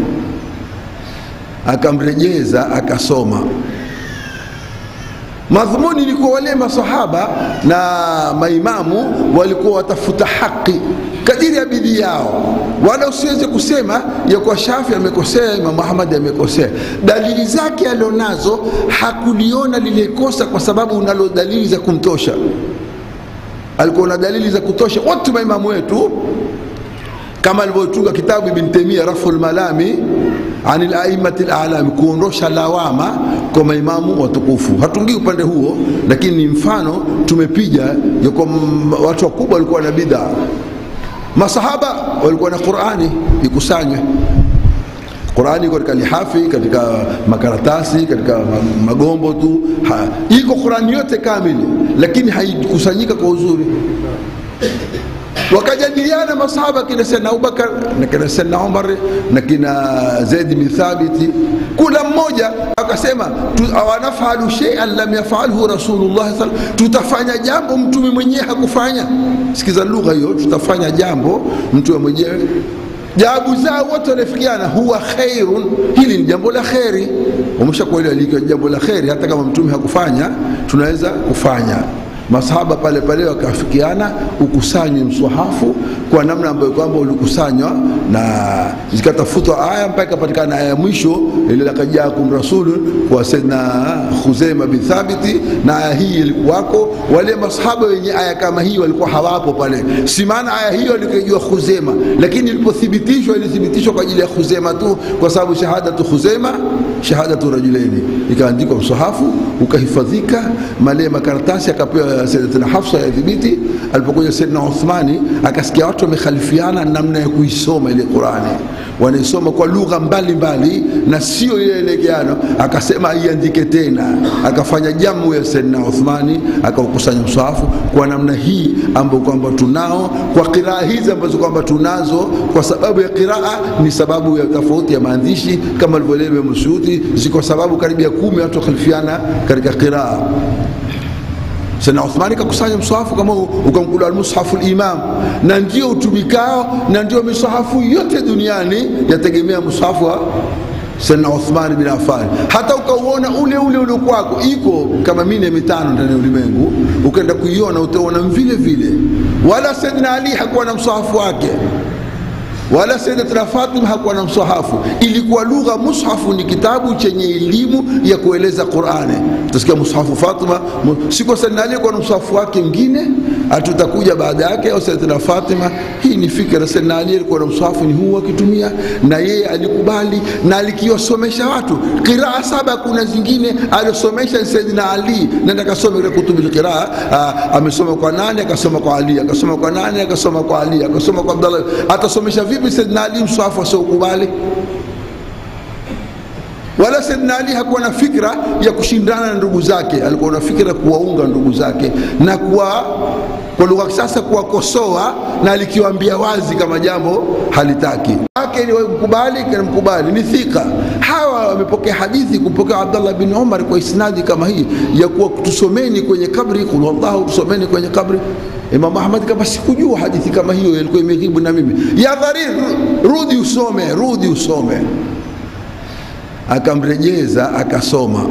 akamrejeza akasoma madhumuni ilikuwa wale masahaba na maimamu walikuwa watafuta haki kadiri ya bidii yao wala usiweze kusema ya kuwa shafi amekosea imam ahmad amekosea dalili zake alionazo hakuliona lile kosa kwa sababu unalo dalili za kumtosha alikuwa na dalili za kutosha wote maimamu wetu kama alivyotunga kitabu ibn taimia rafu lmalami ani laimati lalami kuondosha lawama kwa maimamu watukufu hatungii upande huo lakini ni mfano tumepiga ya kwa watu wakubwa walikuwa na bidhaa masahaba walikuwa na qurani ikusanywe qurani iko katika lihafi katika makaratasi katika magombo tu ha, iko qurani yote kamili lakini haikusanyika kwa uzuri wakajadiliana masahaba kina Sayyidina Abubakar na kina Sayyidina Umar na kina Zaid bin Thabit, kula mmoja akasema awanafalu shay'an lam yafalhu Rasulullah sallallahu tutafanya jambo mtume mwenyewe hakufanya. Sikiza lugha hiyo, tutafanya jambo mtume mwenyewe jawabu zao wote wanafikiana, huwa khairun, hili ni jambo la kheri. Wameshakuelewa likiwa jambo la kheri, hata kama mtume hakufanya tunaweza kufanya. Masahaba pale pale wakafikiana ukusanywe mswahafu kwa namna ambayo kwamba ulikusanywa na zikatafutwa aya mpaka ikapatikana aya ya mwisho ile laqad jaakum rasulun kwa Sayyidina Khuzaima bin Thabiti, na aya hii ilikuwako. Wale masahaba wenye aya kama hii walikuwa hawapo pale, si maana aya hiyo alikijua Khuzaima, lakini ilipothibitishwa ilithibitishwa kwa ajili ya Khuzaima tu, kwa sababu shahadatu Khuzaima shahadatu rajulaini, ikaandikwa msahafu ukahifadhika, male makaratasi akapewa Sayyidatina Hafsa ya dhibiti. Alipokuja Sayyidina Uthmani akasikia watu wamekhalifiana namna ya kuisoma ile Qurani, wanaisoma kwa lugha mbalimbali na sio ile elekeano, akasema aiandike tena, akafanya jamu ya Sayyidina Uthmani akaukusanya msahafu kwa namna hii ambayo kwamba tunao kwa qiraa hizi ambazo kwamba tunazo, kwa sababu ya qiraa ni sababu ya tofauti ya maandishi kama alivyoeleza Ibn Suyuti, ziko sababu karibia kumi watu wakhalifiana katika qiraa. Sayyidina Uthmani kakusanya mswahafu kama ukamkula almushafu limam, na ndio utumikao na ndio miswahafu yote duniani yategemea mswahafu wa Sayyidina Uthmani bin Affan. Hata ukauona ule ule ule kwako iko kama mine mitano ndani ya ulimwengu, ukaenda kuiona utaona vile vile. Wala Sayyidina Ali hakuwa na mswahafu wake wala Sayyidatina Fatima hakuwa na msahafu. Ilikuwa lugha mushafu ni kitabu chenye elimu ya kueleza Qur'ani. Utasikia mushafu Fatima, siko Sayyidina Ali kwa msahafu wake mwingine, atutakuja baada yake au Sayyidatina Fatima. Hii ni fikra. Sayyidina Ali alikuwa na msahafu ni huu akitumia, na yeye alikubali na alikiwasomesha watu qiraa saba. Kuna zingine aliosomesha Sayyidina Ali, nenda kasome ile kutubil qiraa. Amesoma kwa nani? Akasoma kwa Ali, akasoma kwa nani? Akasoma kwa Ali, akasoma kwa Abdallah. Atasomesha vipi Sayyidina Ali mswahafu asiokubali? Wala Sayyidina Ali hakuwa na fikra ya kushindana na ndugu zake, alikuwa na fikra kuwaunga ndugu zake na kuwa kwa lugha kisasa kuwakosoa, na alikiwaambia wazi kama jambo halitaki wake ni mkubali kana mkubali ni thika. Hawa wamepokea hadithi kupokea Abdallah bin Umar kwa isnadi kama hii ya kuwa tusomeni kwenye kabri, kul wallahu, tusomeni kwenye kabri. Imam Ahmad kama sikujua hadithi kama hiyo, ilikuwa imeghibu na mimi. Ya Dharir, rudi usome, rudi usome. Akamrejeza akasoma.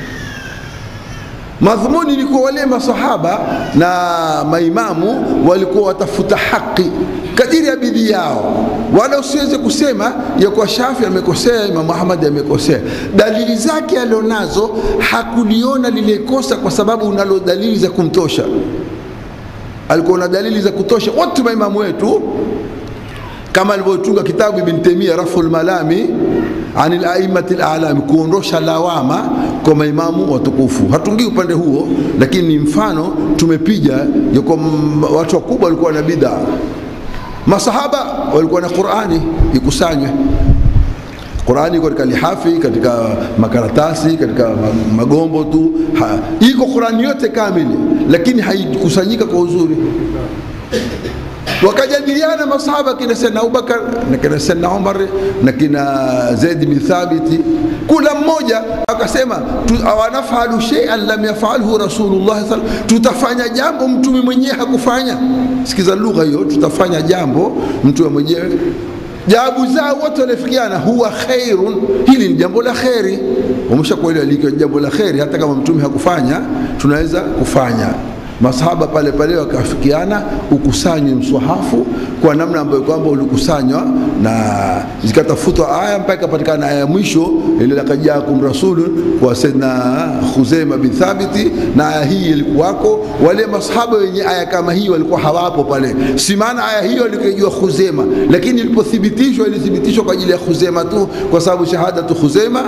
Madhumuni ni kwa wale masahaba na maimamu walikuwa watafuta haki kadiri ya bidii yao, wala usiweze kusema ya kuwa Shafi amekosea, Imam Ahmad amekosea. Dalili zake alionazo hakuliona lile kosa, kwa sababu unalo dalili za kumtosha. Alikuwa na dalili za kutosha. Wote maimamu wetu kama alivyotunga kitabu Ibn Taymiyyah Raful Malami ani laimati lalami, kuondosha lawama kwa maimamu watukufu. Hatungii upande huo, lakini ni mfano tumepiga ya kwa watu wakubwa walikuwa na bid'a. Masahaba walikuwa na Qur'ani ikusanywe Qur'ani iko katika lihafi, katika makaratasi, katika magombo tu ha, iko Qur'ani yote kamili, lakini haikusanyika kwa uzuri wakajadiliana masahaba kina Sayyidina Abubakar na kina Sayyidina Umar na kina Zaid bin Thabit, kula mmoja akasema awanafalu shay'an lam yafalhu Rasulullah sallallahu tutafanya jambo mtume mwenyewe hakufanya. Sikiza lugha hiyo, tutafanya jambo mtume mwenyewe jawabu zao wote wanafikiana, huwa khairun, hili ni jambo la kheri. Wameshakuelewa likiwa jambo la kheri, hata kama mtume hakufanya tunaweza kufanya masahaba pale pale wakafikiana ukusanywe mswahafu kwa namna ambayo kwamba ulikusanywa na zikatafutwa aya mpaka ikapatikana aya ya mwisho ile laqad jaakum rasulun kwa Sayyidina Khuzaima bin Thabiti, na aya hii ilikuwako. Wale masahaba wenye aya kama hii walikuwa hawapo pale, si maana aya hiyo alikijua Khuzaima, lakini ilipothibitishwa ilithibitishwa kwa ajili ya Khuzaima tu, kwa sababu shahadatu Khuzaima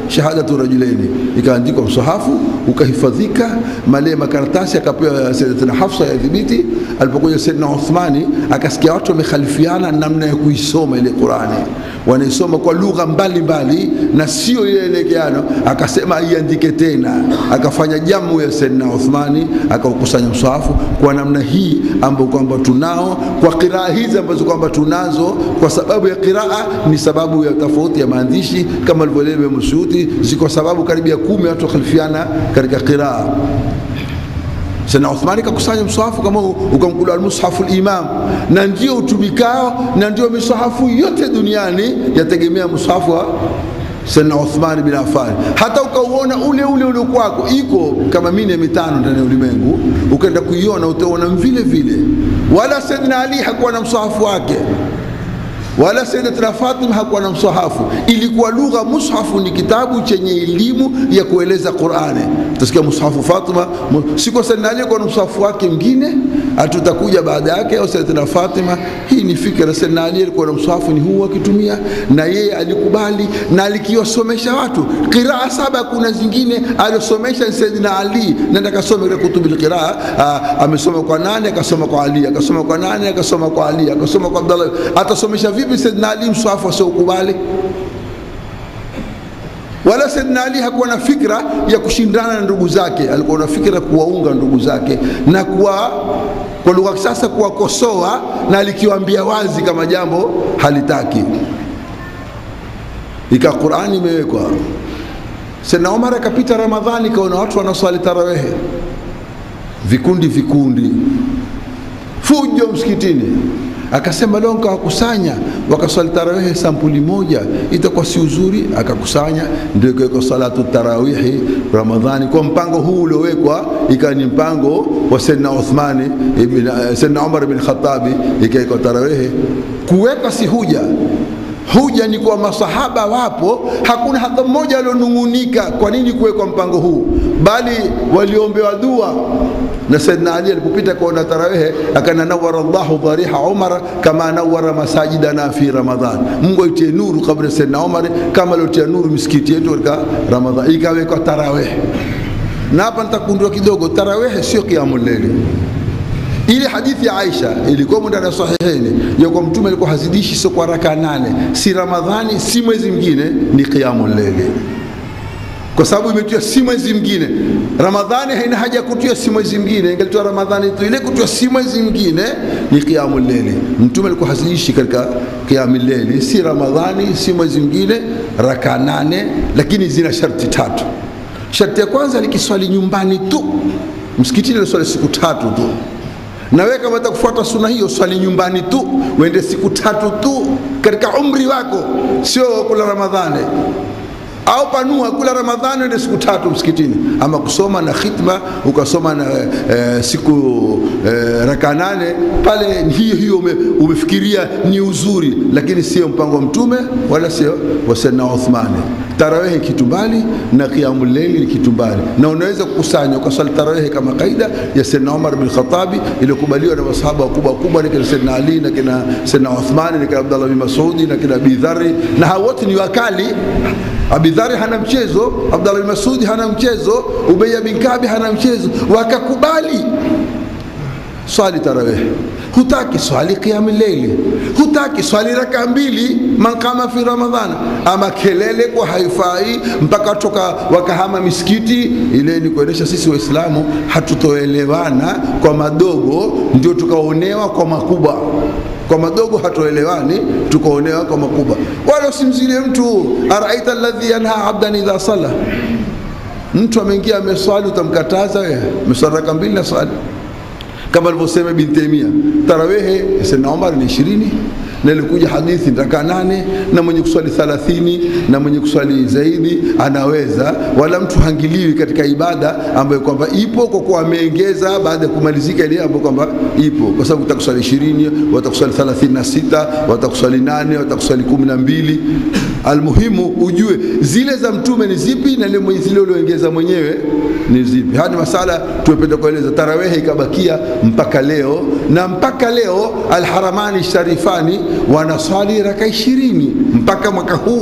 shahadatu rajulaini, ikaandikwa msahafu ukahifadhika, male makaratasi akapewa Sayyidatina Hafsa ya dhibiti. Alipokuja Sayyidina Uthmani akasikia watu wamekhalifiana namna ya kuisoma ile Qurani, wanaisoma kwa lugha mbalimbali na sio ile elekeano, akasema iandike tena, akafanya jamu ya Sayyidina Uthmani, akaukusanya msahafu kwa namna hii ambayo kwamba tunao kwa qiraa hizi ambazo kwamba tunazo kwa sababu ya qiraa ni sababu ya tofauti ya maandishi kama alivyoeleza Imam Suyuti, ziko sababu karibu ya kumi watu wakhalifiana katika qiraa. Sayyidina Uthmani kakusanya msahafu kama ukamkula almushafu limam, na ndio utumikao na ndio misahafu yote duniani yategemea msahafu wa Sayyidina Uthman bin Affan. Hata ukauona ule ule ule kwako iko kama mine mitano ndani ya ulimwengu, ukaenda kuiona utaona vile vile. Wala Sayyidina Ali hakuwa na msahafu wake wala Sayyidatina Fatima hakuwa na msahafu. Ilikuwa lugha, mushafu ni kitabu chenye elimu ya kueleza Qur'ani. Utasikia mushafu Fatima, siko Sayyidina Ali kwa msahafu wake mwingine, atutakuja baada yake, au Sayyidatina Fatima. Hii ni fikra. Sayyidina Ali alikuwa na msahafu ni huu akitumia, na yeye alikubali na alikiwasomesha watu qiraa saba. Kuna zingine aliosomesha Sayyidina Ali, nenda kasome katika kutubil qiraa. Amesoma kwa nani? Akasoma kwa Ali, akasoma kwa nani? Akasoma kwa Ali, akasoma kwa Abdallah. Atasomesha vipi Sayyidina Ali mswafu asiokubali? Wala Sayyidina Ali hakuwa na fikra ya kushindana na ndugu zake, alikuwa na fikra kuwaunga ndugu zake na kuwa kwa lugha kisasa kuwakosoa, na alikiwaambia wazi kama jambo halitaki. Ika Qur'ani imewekwa. Sayyidina Umar akapita Ramadhani, kaona watu wanaswali tarawehe, vikundi vikundi, fujo msikitini akasema leo nkawakusanya wakaswali tarawihi sampuli moja, itakuwa si uzuri. Akakusanya, ndio ikawekwa salatu tarawihi Ramadhani kwa mpango huu uliowekwa, ikawa ni mpango wa Sayyidina Uthmani ibn Sayyidina Umar ibn Khattabi, ikawekwa tarawihi. Kuweka si huja Huja ni kwa masahaba wapo, hakuna hata mmoja alionung'unika kwa nini kuwekwa mpango huu, bali waliombewa dua na Saidina Ali alipopita kuona tarawehe akana nawara Allahu dhariha Umar kama nawara masajidana fi Ramadhan, Mungu aitie nuru kabla Saidina Umar kama aliotia nuru misikiti yetu katika Ramadhan, ikawekwa tarawehe. Na hapa nitakundua kidogo, tarawehe sio qiyamul layli ile hadithi ya Aisha ilikuwa ndani ya Sahihini ya kwa Mtume alikuwa hazidishi sio kwa raka nane, si Ramadhani si mwezi mwingine, ni qiyamul layli, kwa sababu imetiwa si mwezi mwingine. Ramadhani haina haja kutia si mwezi mwingine, ingelitoa Ramadhani tu, ile kutia si mwezi mwingine ni qiyamul layli. Mtume alikuwa hazidishi katika qiyamul layli, si Ramadhani si mwezi mwingine, raka nane, lakini zina sharti tatu. Sharti ya kwanza ni kiswali nyumbani tu, msikitini ni swali siku tatu tu na wewe kama utakufuata suna hiyo, swali nyumbani tu, uende siku tatu tu katika umri wako, sio kula Ramadhani au panua kula Ramadhani uende siku tatu msikitini, ama kusoma na khitma ukasoma na e, siku e, raka nane pale, hiyo hiyo ume, umefikiria ni uzuri, lakini sio mpango wa Mtume wala sio wa Sayyidina Uthmani. Tarawehe kitu mbali na qiyamul layli ni kitu mbali, na unaweza kukusanya ukaswali tarawehe kama kaida ya Sayyidina Umar bin Khattabi iliyokubaliwa na masahaba wakubwa wakubwa, na kina Sayyidina Ali na kina Sayyidina Uthmani na kina Abdullah bin Mas'udi na kina Abi Dharr, na hao wote ni wakali. Abi Dharr hana mchezo, Abdullah bin Mas'udi hana mchezo, Ubay bin Kabi hana mchezo, wakakubali swali tarawehe hutaki swali qiyam leili, hutaki swali raka mbili man qama fi Ramadhana, ama kelele kwa haifai mpaka toka wakahama misikiti. Ile ni kuonyesha sisi Waislamu hatutoelewana kwa madogo, ndio tukaonewa kwa makubwa. Kwa madogo hatuelewani, tukaonewa kwa makubwa. Wala usimzilie mtu, araita alladhi yanha abdan idha sala. Mtu ameingia ameswali, utamkataza wewe? Ameswali raka mbili na swali kama alivyosema Ibn Taymiyyah, tarawehe Sayyidina Umar ni ishirini na ilikuja hadithi raka nane na mwenye kuswali thalathini na mwenye kuswali zaidi anaweza, wala mtu hangiliwi katika ibada ambayo kwamba ipo kwa kuwa ameongeza baada ya kumalizika ile ambayo kwamba ipo, kwa sababu utakuswali ishirini, watakuswali thalathini na sita, watakuswali nane, watakuswali kumi na mbili. Almuhimu ujue zile za mtume ni zipi na zile ulioongeza mwenyewe ni zipi. Haya ni masala tumependa kueleza. Tarawehe ikabakia mpaka leo, na mpaka leo Alharamani Sharifani wanaswali raka ishirini mpaka mwaka huu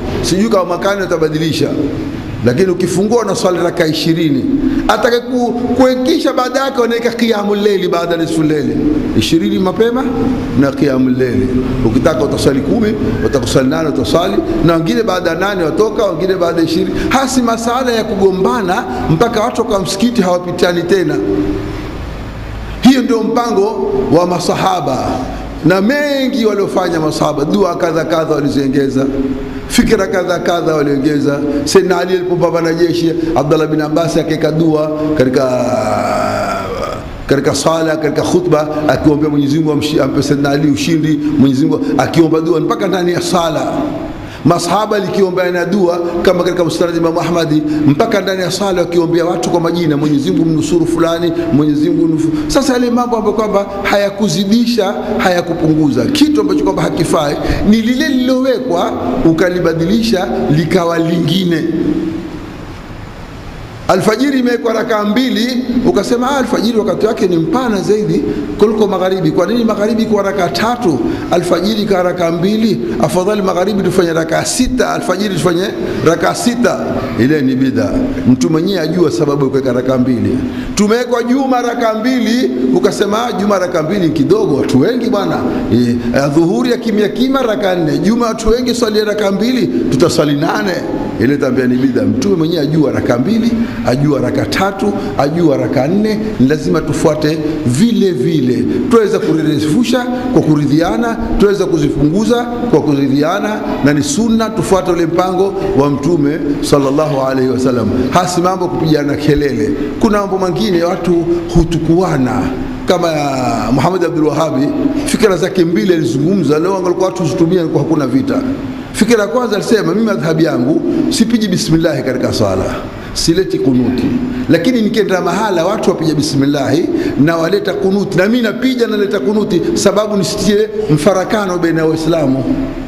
sijui kama mwakani utabadilisha lakini ukifungua na swali raka ishirini atake ku, kuekisha baada yake wanaweka qiyamu leili baada ya nisfu leili ishirini mapema na qiyamu leili ukitaka utaswali kumi utakuswali nane utaswali na wengine baada ya nane watoka wengine baada ya ishirini hasi masala ya kugombana mpaka watu kwa msikiti hawapitani tena hiyo ndio mpango wa masahaba na mengi waliofanya masahaba dua kadha kadha waliziongeza fikira kadha kadha waliongeza Sayyidina Ali alipopambana jeshi Abdullah bin Abbas akaweka dua katika katika sala katika khutba akiombea Mwenyezi Mungu ampe Sayyidina Ali ushindi Mwenyezi Mungu akiomba dua mpaka ndani ya sala masahaba likiombea na dua kama katika musnad Imam Ahmadi mpaka ndani ya sala wakiombea watu kwa majina Mwenyezi Mungu mnusuru fulani Mwenyezi Mungu nufu. Sasa yale mambo ambayo kwamba hayakuzidisha hayakupunguza kitu ambacho kwamba hakifai ni lile lililowekwa ukalibadilisha likawa lingine alfajiri imewekwa rakaa mbili ukasema ah, alfajiri wakati wake ni mpana zaidi kuliko magharibi kwa nini magharibi kwa rakaa tatu alfajiri kwa rakaa mbili afadhali magharibi tufanye rakaa sita alfajiri tufanye rakaa sita ile ni bidha mtu mwenyewe ajua sababu ya kuweka rakaa mbili tumewekwa juma rakaa mbili ukasema ah, juma rakaa mbili kidogo watu wengi bwana e, dhuhuri ya kimya kima rakaa nne juma watu wengi swali rakaa mbili tutaswali nane ile tambia ni bidha mtume mwenyewe ajua raka mbili ajua raka tatu ajua raka nne ni lazima tufuate vile vile tuweza kurirefusha kwa kuridhiana tuweza kuzipunguza kwa kuridhiana na ni sunna tufuate ule mpango wa mtume sallallahu alaihi wasallam hasi mambo kupigana kelele kuna mambo mengine watu hutukuana kama ya Muhammad Abdul Wahabi fikra zake mbili alizungumza leo angalikuwa watu zitumia kwa hakuna vita fikira ya kwanza alisema mimi madhhabi yangu sipiji bismillahi katika swala sileti kunuti lakini nikienda mahala watu wapija bismillahi na waleta kunuti na mimi napija naleta kunuti sababu nisitie mfarakano baina ya waislamu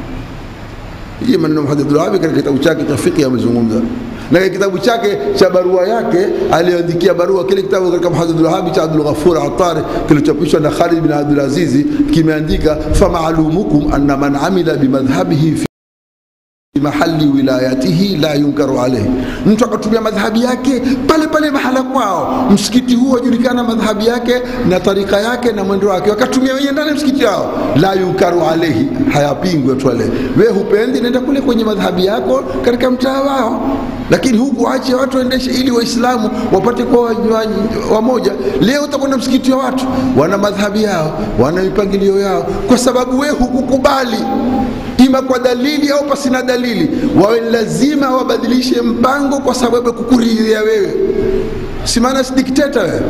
hii maneno Muhammad Abdul Wahhab katika kitabu chake cha fiqh amezungumza na katika kitabu chake cha barua yake aliyoandikia barua kile kitabu katika Muhammad Abdul Wahhab cha Abdul Ghafur Attar kilichochapishwa na Khalid bin Abdul Aziz kimeandika famaalumukum anna man amila bimadhhabihi fi mahali wilayatihi la yunkaru alayhi, mtu akatumia madhhabi yake pale pale mahala kwao, msikiti huo wajulikana madhhabi yake na tarika yake na mwendo wake, wakatumia wenyewe ndani ya msikiti wao, la yunkaru alayhi, hayapingwi watu wale. Wewe hupendi, nenda kule kwenye madhhabi yako katika mtaa wao, lakini huku ache watu waendeshe, ili Waislamu wapate kuwa wamoja. Leo utakwenda msikiti wa watu wana madhhabi yao, wana mipangilio yao, kwa sababu wewe hukukubali ima kwa dalili au pasina dalili, wawe lazima wabadilishe mpango kwa sababu ya kukuridhia wewe. Si maana si dikteta wewe.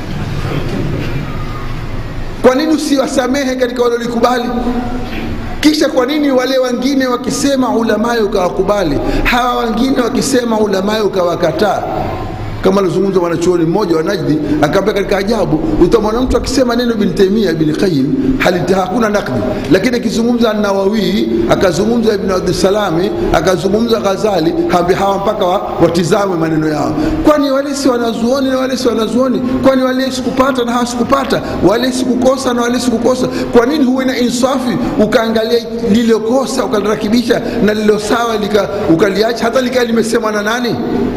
Kwa nini usiwasamehe katika walolikubali? Kisha kwa nini wale wengine wakisema ulamayo ukawakubali, hawa wengine wakisema ulamayo ukawakataa? kama alizungumza mwanachuoni mmoja wa Najdi akaambia katika ajabu, utamwona mtu akisema neno Ibn Taymiyyah Ibn Qayyim halita hakuna nakdi, lakini akizungumza Nawawi akazungumza Ibn Abdussalami akazungumza Ghazali, hambi hawa mpaka wa, watizame maneno yao. Kwani wale si wanazuoni na wale si wanazuoni? Kwani wale sikupata na hawa sikupata? Wale sikukosa na wale sikukosa? Kwa nini huwe na insafi ukaangalia lililokosa ukalirakibisha na lilo sawa ukaliacha hata likaa limesemwa na nani?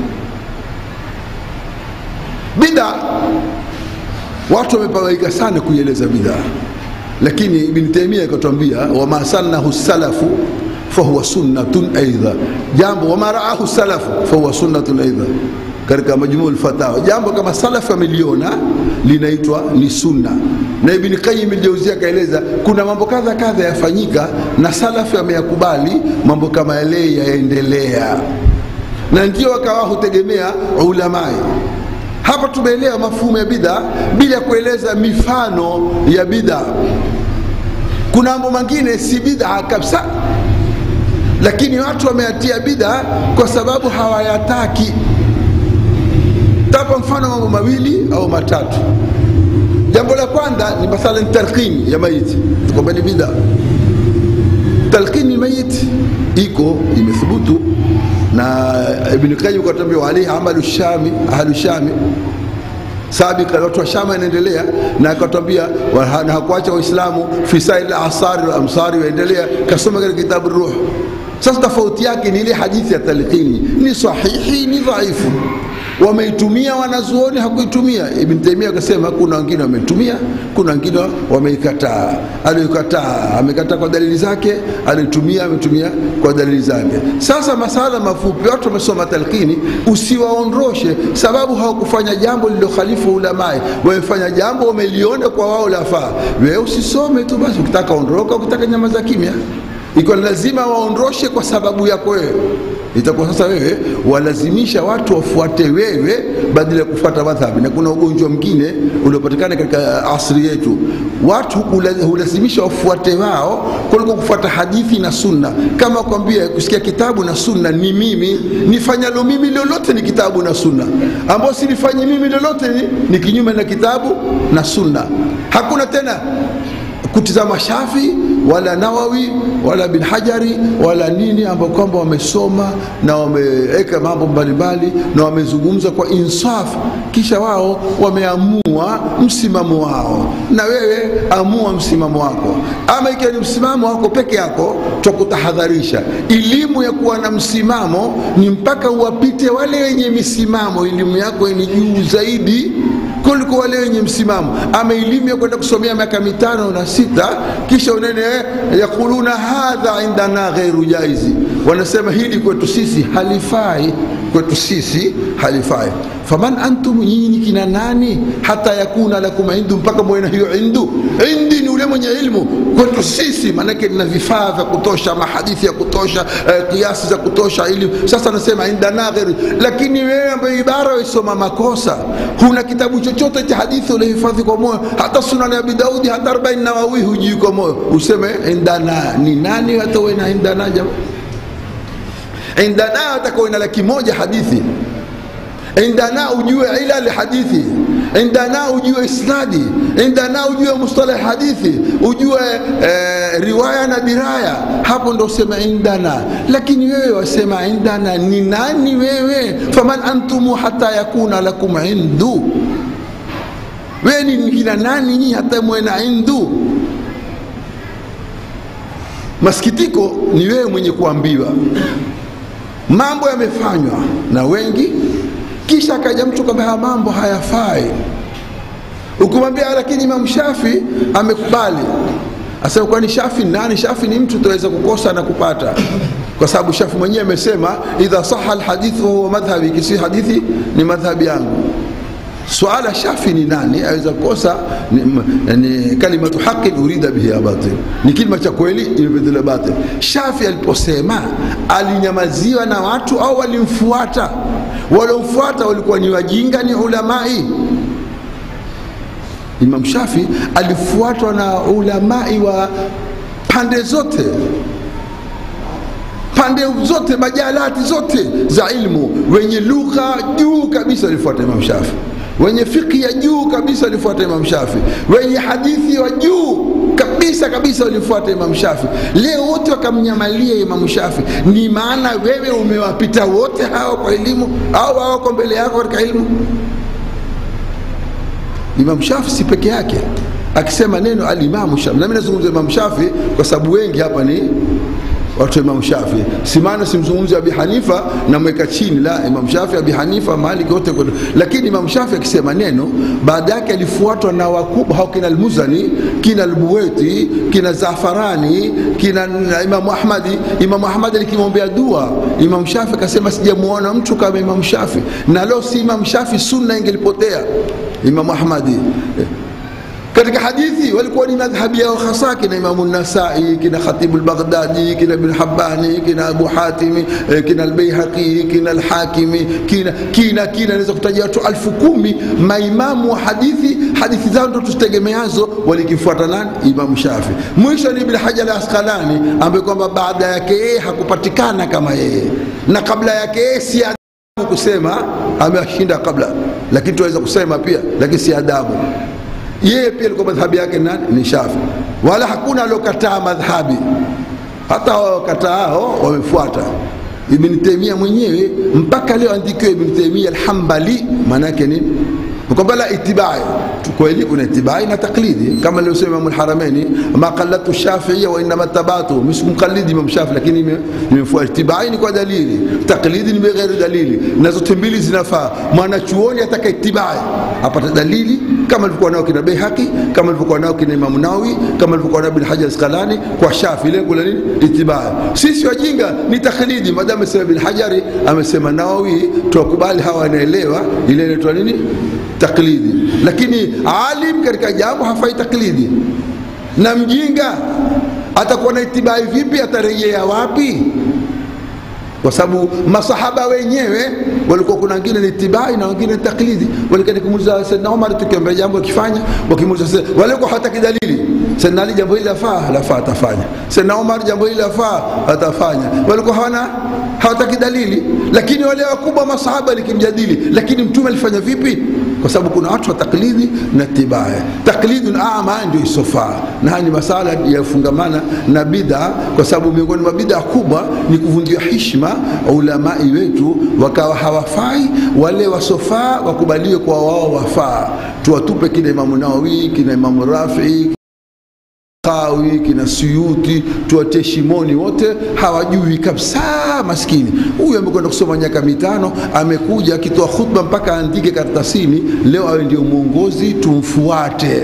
bid'a watu wamepawaika sana kuieleza bid'a lakini ibn taimia akatwambia wama sannahu salafu fahuwa sunnatun aidha jambo wama raahu salafu fahuwa sunnatun aidha katika majmuu lfatawa jambo kama salafu ameliona linaitwa ni sunna na ibn qayyim aljauzia akaeleza kuna mambo kadha kadha yafanyika na salafu ameyakubali mambo kama yale yaendelea na ndio wakawa hutegemea ulamai hapa tumeelewa mafumo ya bidha bila ya kueleza mifano ya bidha. Kuna mambo mengine si bidha kabisa, lakini watu wameyatia bidha kwa sababu hawayataki. Tapa mfano mambo mawili au matatu. Jambo la kwanza ni mathalan talqin ya maiti, kwamba ni bidha. Talqini mayit iko imethubutu na Ibn Qayyim katambia alayhi amalu shami ahlu shami sabika watu wa Shama inaendelea na akatwambia na hakuacha Waislamu fi sail asari wal amsari waendelea kasoma katika kitabu Ruh Sasa tofauti yake ni ile hadithi ya talqini, ni sahihi, ni dhaifu. Wameitumia wanazuoni, hakuitumia. Ibn Taymiyyah akasema kuna wengine wameitumia, kuna wengine wameikataa. Aliyokataa amekataa kwa dalili zake, alitumia ametumia kwa dalili zake. Sasa masala mafupi, watu wamesoma talqini, usiwaondoshe sababu hawakufanya jambo lililokhalifu ulamai, wamefanya jambo wameliona kwa wao lafaa. Wewe usisome tu basi, ukitaka ondoka, ukitaka nyama za kimya ikiwa lazima waondoshe kwa sababu yako wewe, itakuwa sasa wewe walazimisha watu wafuate wewe badala ya kufuata madhhabi. Na kuna ugonjwa mwingine uliopatikana katika asri yetu, watu hulazimisha wafuate wao kuliko kufuata hadithi na sunna. Kama kwambia kusikia kitabu na sunna ni mimi, nifanyalo mimi lolote ni kitabu na sunna, ambao silifanyi mimi lolote ni, ni kinyume na kitabu na sunna. Hakuna tena kutizama Shafi wala Nawawi wala bin Hajari wala nini ambao kwamba wamesoma na wameweka mambo mbalimbali na wamezungumza kwa insaf, kisha wao wameamua msimamo wao, na wewe amua msimamo wako. Ama ikiwa ni msimamo wako peke yako, twakutahadharisha. Elimu ya kuwa na msimamo ni mpaka uwapite wale wenye misimamo, elimu yako ni juu zaidi kuliko wale wenye msimamo. Ama elimu ya kwenda kusomea miaka mitano na sita, kisha unene yakuluna hadha indana ghairu jaizi, wanasema hili kwetu sisi halifai, kwetu sisi halifai. Faman antum, nyinyi kina nani? Hata yakuna lakum indu, mpaka mwena hiyo indu. Indi ni ule mwenye ilmu, kwetu sisi maanake nina vifaa vya kutosha, mahadithi ya kutosha, eh, kiasi za kutosha elimu. Sasa nasema indana ghairu, lakini wewe ambaye ibara waisoma makosa, huna kitabu chochote cha hadithi ulihifadhi kwa moyo, hata Sunan Abi Daudi, hata Arbain Nawawi hujui kwa moyo, useme indana ni nani? Hata uwe na indana jamaa, indana hata kuwe na laki moja hadithi indana ujue ilal hadithi, indana ujue isnadi, indana ujue mustalah hadithi, ujue eh, riwaya na diraya. Hapo ndo usema indana. Lakini wewe wasema indana ni nani wewe? faman antumu hata yakuna lakum indu, wewe ni kina nani nyinyi hata mwena indu? Masikitiko ni wewe mwenye kuambiwa mambo yamefanywa na wengi kisha akaja mtu kwamba haya mambo hayafai, ukimwambia lakini Imam Shafi amekubali, asema kwani Shafi nani? Shafi ni mtu tunaweza kukosa na kupata, kwa sababu Shafi mwenyewe amesema idha saha alhadithu huwa madhhabi, kisi hadithi ni madhhabi yangu. Suala Shafi ni nani aweza kukosa ni, ni kalimatu haqin urida bihi batil, ni kilima cha kweli imebadilika batil. Shafi aliposema alinyamaziwa na watu au walimfuata? Waliomfuata walikuwa ni wajinga, ni ulamai. Imam Shafi alifuatwa na ulamai wa pande zote pande zote majalati zote za ilmu, wenye lugha juu kabisa walifuata Imam Shafi wenye fikhi ya juu kabisa walifuata Imam Shafi, wenye hadithi wa juu kabisa kabisa walifuata Imam Shafi. Leo wote wakamnyamalia Imam Shafi, ni maana wewe umewapita wote hao kwa elimu au hawako mbele yako katika elimu? Imam Shafi si peke yake akisema neno alimamu Shafi. Nami nazungumza Imam Shafi kwa sababu wengi hapa ni watu wa Imam Shafi. Si maana simzungumzi Abi Hanifa namweka chini, la Imam Shafi, Abi Hanifa, Malik wote, lakini Imam Shafi akisema neno baada yake alifuatwa na wakubwa hao, kina Almuzani, kina Albuweti, kina Zafarani, kina Imam Ahmadi. Imam Ahmadi alikimwombea dua Imam Shafi akasema sijamuona mtu kama Imam Shafi, na leo si Imam Shafi sunna ingelipotea. Imam Ahmadi katika hadithi walikuwa ni madhhabi yao hasa kina Imamu Nasai, kina Khatibu al-Baghdadi, kina Ibn Habbani, kina Abu Hatimi, kina al-Baihaqi, kina al-Hakimi, kina kina kina, naweza kutaja watu alfu kumi maimamu wa hadithi. Hadithi zao ndo tuzitegemeazo, walikifuata nani? Imamu Shafi. Mwisho ni Ibn Hajar al-Asqalani ambaye kwamba baada yake yeye hakupatikana kama yeye, na kabla yake yeye si adabu kusema amewashinda kabla, lakini tunaweza kusema pia, lakini si adabu yeye pia alikuwa madhhabi yake nani? Ni Shafi, wala hakuna aliokataa madhhabi, hata wakataa wamefuata. Ibn Taymiyyah mwenyewe mpaka leo andikiwa Ibn Taymiyyah al-Hanbali, maana yake nini? Kwamba la itibai kweli kuna itibai na taklidi kama alivyosema Imam al-Haramaini ma qallatu Shafi'iyya wa inma tabatu msikumqallidi Imam Shafi lakini nimefuata itibai ni kwa dalili taklidi ni bighairi dalili na zote mbili zinafaa mwanachuoni ataka itibai apata dalili kama alivyokuwa nao kina Baihaqi kama alivyokuwa nao kina Imam Nawawi kama alivyokuwa nao Ibn Hajar Asqalani kwa Shafi lengo la nini itibai sisi wajinga ni taklidi madamu amesema Ibn Hajari amesema Nawawi tuwakubali hawa wanaelewa ile inaitwa nini taklidi lakini alim katika jambo hafai taklidi na mjinga atakuwa na itibai vipi atarejea wapi kwa sababu masahaba wenyewe walikuwa kuna wengine ni itibai na wengine ni taklidi walikani kumuuliza Saidna Umar tukiambia jambo akifanya wakimuuliza walikuwa hawataki dalili Saidna Ali jambo hili lafaa lafaa atafanya Saidna Umar jambo hili lafaa atafanya walikuwa hawana hawataki dalili lakini wale wakubwa masahaba likimjadili lakini mtume alifanya vipi kwa sababu kuna watu wa taklidi na tibaya taklidun ama ndio isofaa na haya ni masala yafungamana na bid'a kwa sababu miongoni mwa bid'a kubwa ni kuvunjia heshima ulamai wetu wakawa hawafai wale wasofaa wakubaliwe kwa wao wafaa tuwatupe kina imamu nawawi kina imamu rafii Qawi kina Suyuti tuwatie shimoni, wote hawajui kabisa. Maskini huyu amekwenda kusoma miaka mitano, amekuja akitoa khutba mpaka aandike kartasini, leo awe ndio mwongozi, tumfuate.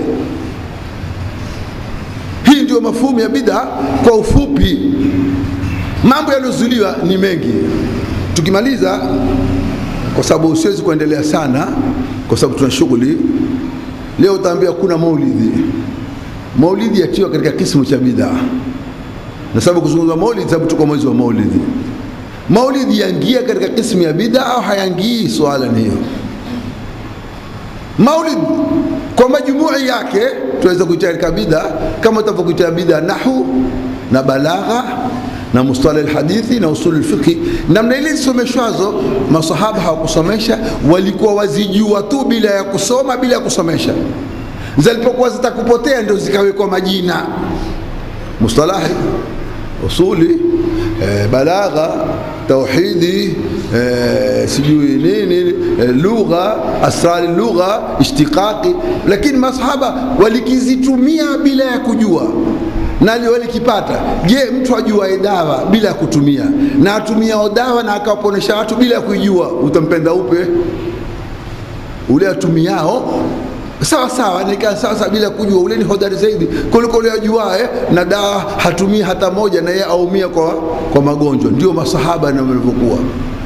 Hii ndio mafumu ya bid'a kwa ufupi. Mambo yaliyozuliwa ni mengi, tukimaliza, kwa sababu siwezi kuendelea sana, kwa sababu tuna shughuli leo. Utaambia kuna maulidi maulidi yatiwa katika kismu cha bid'a, na sababu kuzungumza maulidi, sababu tuko mwezi wa maulidi. Maulidi yaingia katika kismu ya bid'a au hayaingii? Swala ni hiyo. Maulid kwa majumui yake tunaweza kuita katika bid'a, kama utavyokuita bid'a nahu na balagha na mustalah alhadithi na usul alfiqhi. Namna ile zisomeshwazo, masahaba hawakusomesha, walikuwa wazijua tu bila ya kusoma, bila ya kusomesha zilipokuwa zitakupotea ndio zikawekwa majina mustalahi usuli e, balagha tauhidi e, sijui nini e, lugha asrari lugha ishtiqaqi lakini masahaba walikizitumia bila ya kujua na walikipata. Je, mtu ajuae dawa bila ya kutumia na atumiao dawa na akawaponesha watu bila ya kuijua, utampenda upe? Ule atumiao sawa sawa nikaa sawa sawa bila kujua, ule ni hodari zaidi kuliko ule ajuae na dawa hatumii hata moja, na yeye aumia kwa, kwa magonjwa. Ndio masahaba na walivyokuwa.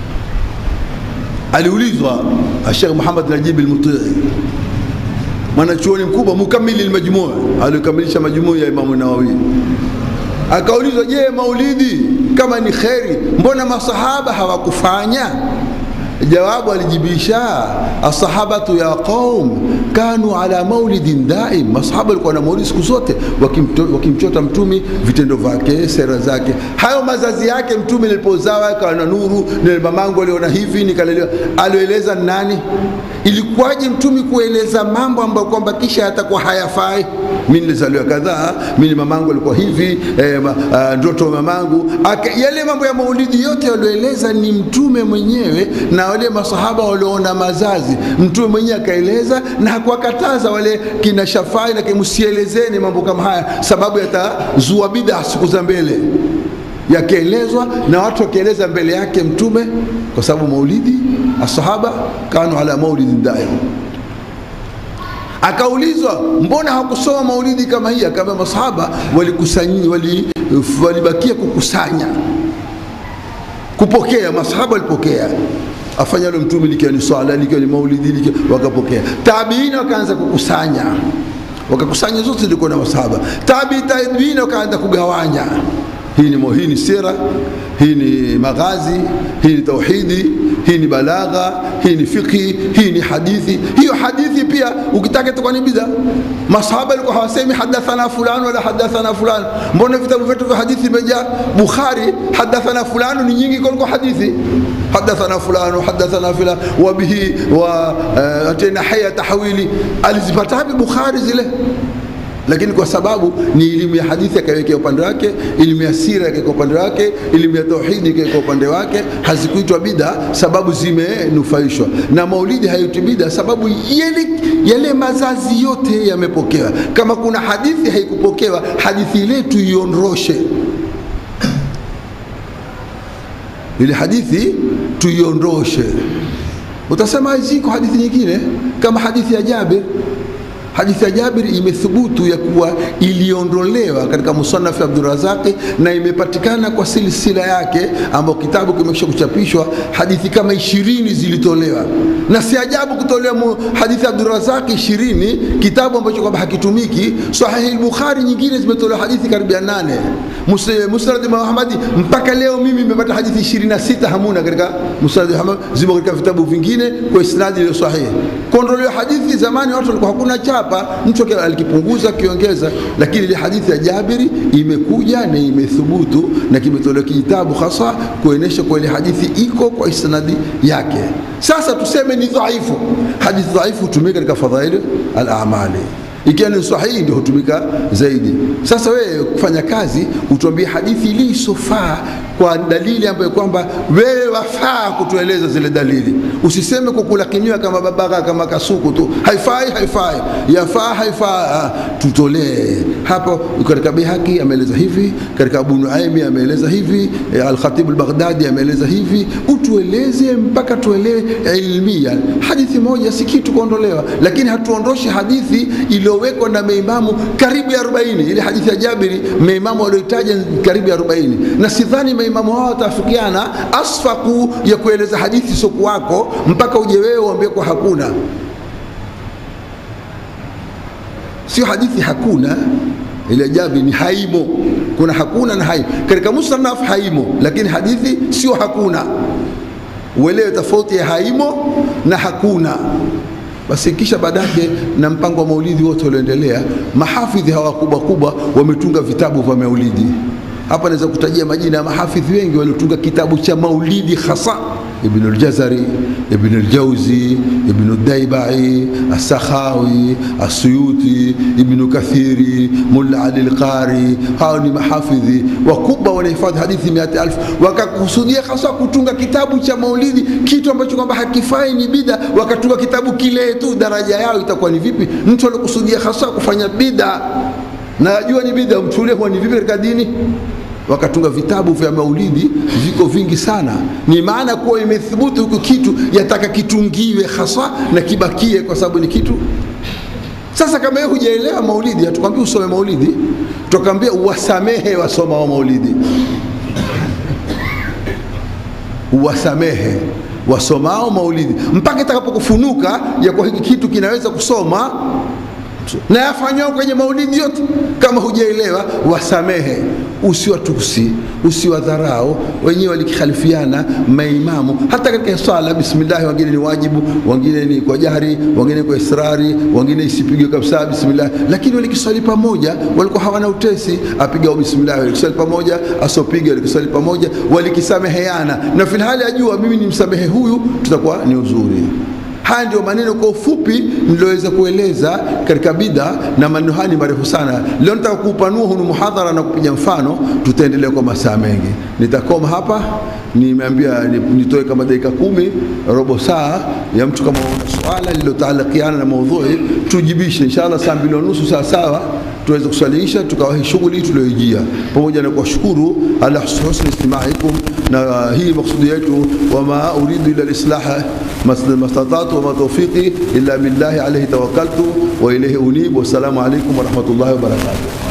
Aliulizwa Sheikh Muhammad Najib al-Mutii, mwanachuoni mkubwa mukamili al-Majmuu, alikamilisha majmuu ya Imamu Nawawi, akaulizwa, je, maulidi kama ni kheri, mbona masahaba hawakufanya? Jawabu alijibisha asahabatu ya qaum kanu ala maulidin daim, masahaba walikuwa na maulidi siku zote, wakimchota mtumi vitendo vyake, sera zake, hayo mazazi yake. Mtume nilipozawa akawa na nuru, nile mamangu aliona hivi, nikalelewa. Alioeleza nani? Ilikuwaje mtumi kueleza mambo ambayo kwamba kisha yatakuwa hayafai? Mi nilizaliwa kadhaa, mimi mamangu alikuwa hivi, eh, uh, ndoto mamangu Ake, yale mambo ya maulidi yote alioeleza ni mtume mwenyewe na wale masahaba walioona mazazi, mtume mwenyewe akaeleza na hakuwakataza wale kina Shafai na msielezeni mambo kama haya, sababu yatazua bid'a siku za mbele, yakielezwa na watu wakieleza mbele yake mtume, kwa sababu maulidi asahaba kanu ala maulidin daim. Akaulizwa, mbona hakusoma maulidi kama hii? Akaambia masahaba walikusanya, wali, walibakia kukusanya, kupokea. Masahaba walipokea afanya lo mtume likiwa ni swala likiwa ni maulidi likiwa wakapokea. Tabiina wakaanza kukusanya, wakakusanya zote zilikuwa na masahaba. Tabi tabiina wakaanza kugawanya, hii ni hii ni sira, hii ni maghazi, hii ni tauhidi, hii ni balagha, hii ni fiqhi, hii ni hadithi. Hiyo hadithi pia ukitaka itakuwa ni bid'a. Masahaba walikuwa hawasemi hadathana fulani wala hadathana fulani. Mbona vitabu vyetu vya hadithi vimejaa? Bukhari hadathana fulani ni nyingi kuliko hadithi hadathana fulani hadathana filan wa bihi wa uh, atena haya tahwili alizipata wapi Bukhari zile lakini kwa sababu ni elimu ya hadithi akaiwekea upande wake, elimu ya sira akaweka upande wake, elimu ya tauhidi akaweka upande wake, hazikuitwa bida sababu zimenufaishwa na maulidi. Haitwi bida sababu yale, yale mazazi yote yamepokewa. Kama kuna hadithi haikupokewa, hadithi ile tuiondoshe, ile hadithi tuiondoshe. Utasema ziko hadithi nyingine kama hadithi ya Jabir Hadithi ya Jabir imethubutu ya kuwa iliondolewa katika musanafu Abdurazaqi na imepatikana kwa silsila yake, ambayo kitabu kimekisha kuchapishwa. Hadithi kama ishirini zilitolewa, na si ajabu kutolewa hadithi ya Abdurazaqi ishirini, kitabu ambacho kwamba hakitumiki. Sahihi Bukhari nyingine zimetolewa hadithi karibia nane. Musnad Muhammadi mpaka leo mimi nimepata hadithi ishirini na sita hamuna katika Musnad Muhammad, zimo katika vitabu vingine kwa isnadi iliyo sahihi. Kuondolewa hadithi, zamani watu walikuwa hakuna chapa, mtu alikipunguza akiongeza, lakini ile hadithi ya Jabiri imekuja na imethubutu na kimetolewa kitabu hasa kuonesha kwa ile hadithi iko kwa isnadi yake. Sasa tuseme ni dhaifu, hadithi dhaifu hutumika katika fadhaili al-amali ikiwa ni sahihi ndio hutumika zaidi. Sasa wewe kufanya kazi utuambie hadithi iliyosofaa kwa dalili ambayo kwamba wewe wafaa kutueleza zile dalili. Usiseme kukulakinywa kama babaka kama kasuku tu, haifai haifai, yafaa haifaa. Tutolee hapo. Katika Bihaqi ameeleza hivi, katika Abu Nuaimi ameeleza hivi, Al-Khatib al-Baghdadi ameeleza hivi. Utueleze mpaka tuelewe ilmia. Hadithi moja si kitu kuondolewa, lakini hatuondoshi hadithi iliyowekwa na maimamu karibu ya 40. Ile hadithi ya Jabiri maimamu walioitaja karibu ya 40, na sidhani maimamu hao watafikiana asfaku ya kueleza hadithi soku wako mpaka uje wewe uambie kwa hakuna. Sio hadithi hakuna, ile Jabiri ni haimo. Kuna hakuna na haimo katika musannaf haimo, lakini hadithi sio hakuna. Uelewe tofauti ya haimo na hakuna. Basi kisha baadaye na mpango wa maulidi wote ulioendelea, mahafidhi hawa kubwa kubwa wametunga vitabu vya maulidi. Hapa naweza kutajia majina ya mahafidhi wengi waliotunga kitabu cha maulidi hasa Ibn al-Jazari, Ibn al-Jauzi, Ibn al-Daibai, As-Sakhawi, As-Suyuti, Ibn Kathiri, Mulla Ali al-Qari. Hao ni mahafidhi wakubwa wanahifadhi hadithi mia elfu, wakakusudia hasa kutunga kitabu cha maulidi, kitu ambacho kwamba hakifai, ni bida. Wakatunga kitabu kile tu, daraja yao itakuwa ni vipi? Mtu alikusudia hasa kufanya bida na ajua ni bida, mchukulie kuwa ni vipi katika dini wakatunga vitabu vya maulidi viko vingi sana. Ni maana kuwa imethubutu huku kitu yataka kitungiwe hasa na kibakie, kwa sababu ni kitu. Sasa kama wewe hujaelewa maulidi, hatukwambii usome maulidi, tukwambia uwasamehe wasoma wa maulidi, uwasamehe wasomao maulidi mpaka itakapokufunuka ya kwa hiki kitu kinaweza kusoma na yafanywa kwenye maulidi yote. Kama hujaelewa, wasamehe, usiwatusi, usiwadharau. Wenyewe walikhalifiana maimamu hata katika swala bismillah, wengine ni wajibu, wengine ni kwa jahri, wengine kwa israri, wengine isipigwe kabisa bismillah, lakini walikiswali pamoja, walikuwa hawana utesi. Apiga bismillah, walikiswali pamoja, asopiga, walikiswali pamoja, walikisameheana, na filhali ajua mimi nimsamehe huyu, tutakuwa ni uzuri. Haya ndio maneno kwa ufupi niloweza kueleza katika bida, na maneno haya ni marefu sana. Leo nitaka kuupanua hunu muhadhara na kupiga mfano, tutaendelea kwa masaa mengi. Nitakoma hapa, nimeambia nitoe kama dakika kumi, robo saa ya mtu kama una swala lililotaalakiana na maudhui tujibishe, inshallah saa mbili na nusu saa sawa tuweze kuswaliisha tukawahi shughuli tulioijia, pamoja na kuwashukuru ala husni istimaikum, na hii maksudi yetu, wama uridu ila lislaha mastatatu wama tawfiqi illa billahi alayhi tawakkaltu wa ilayhi unib. Wassalamu alaykum wa rahmatullahi wa barakatuh.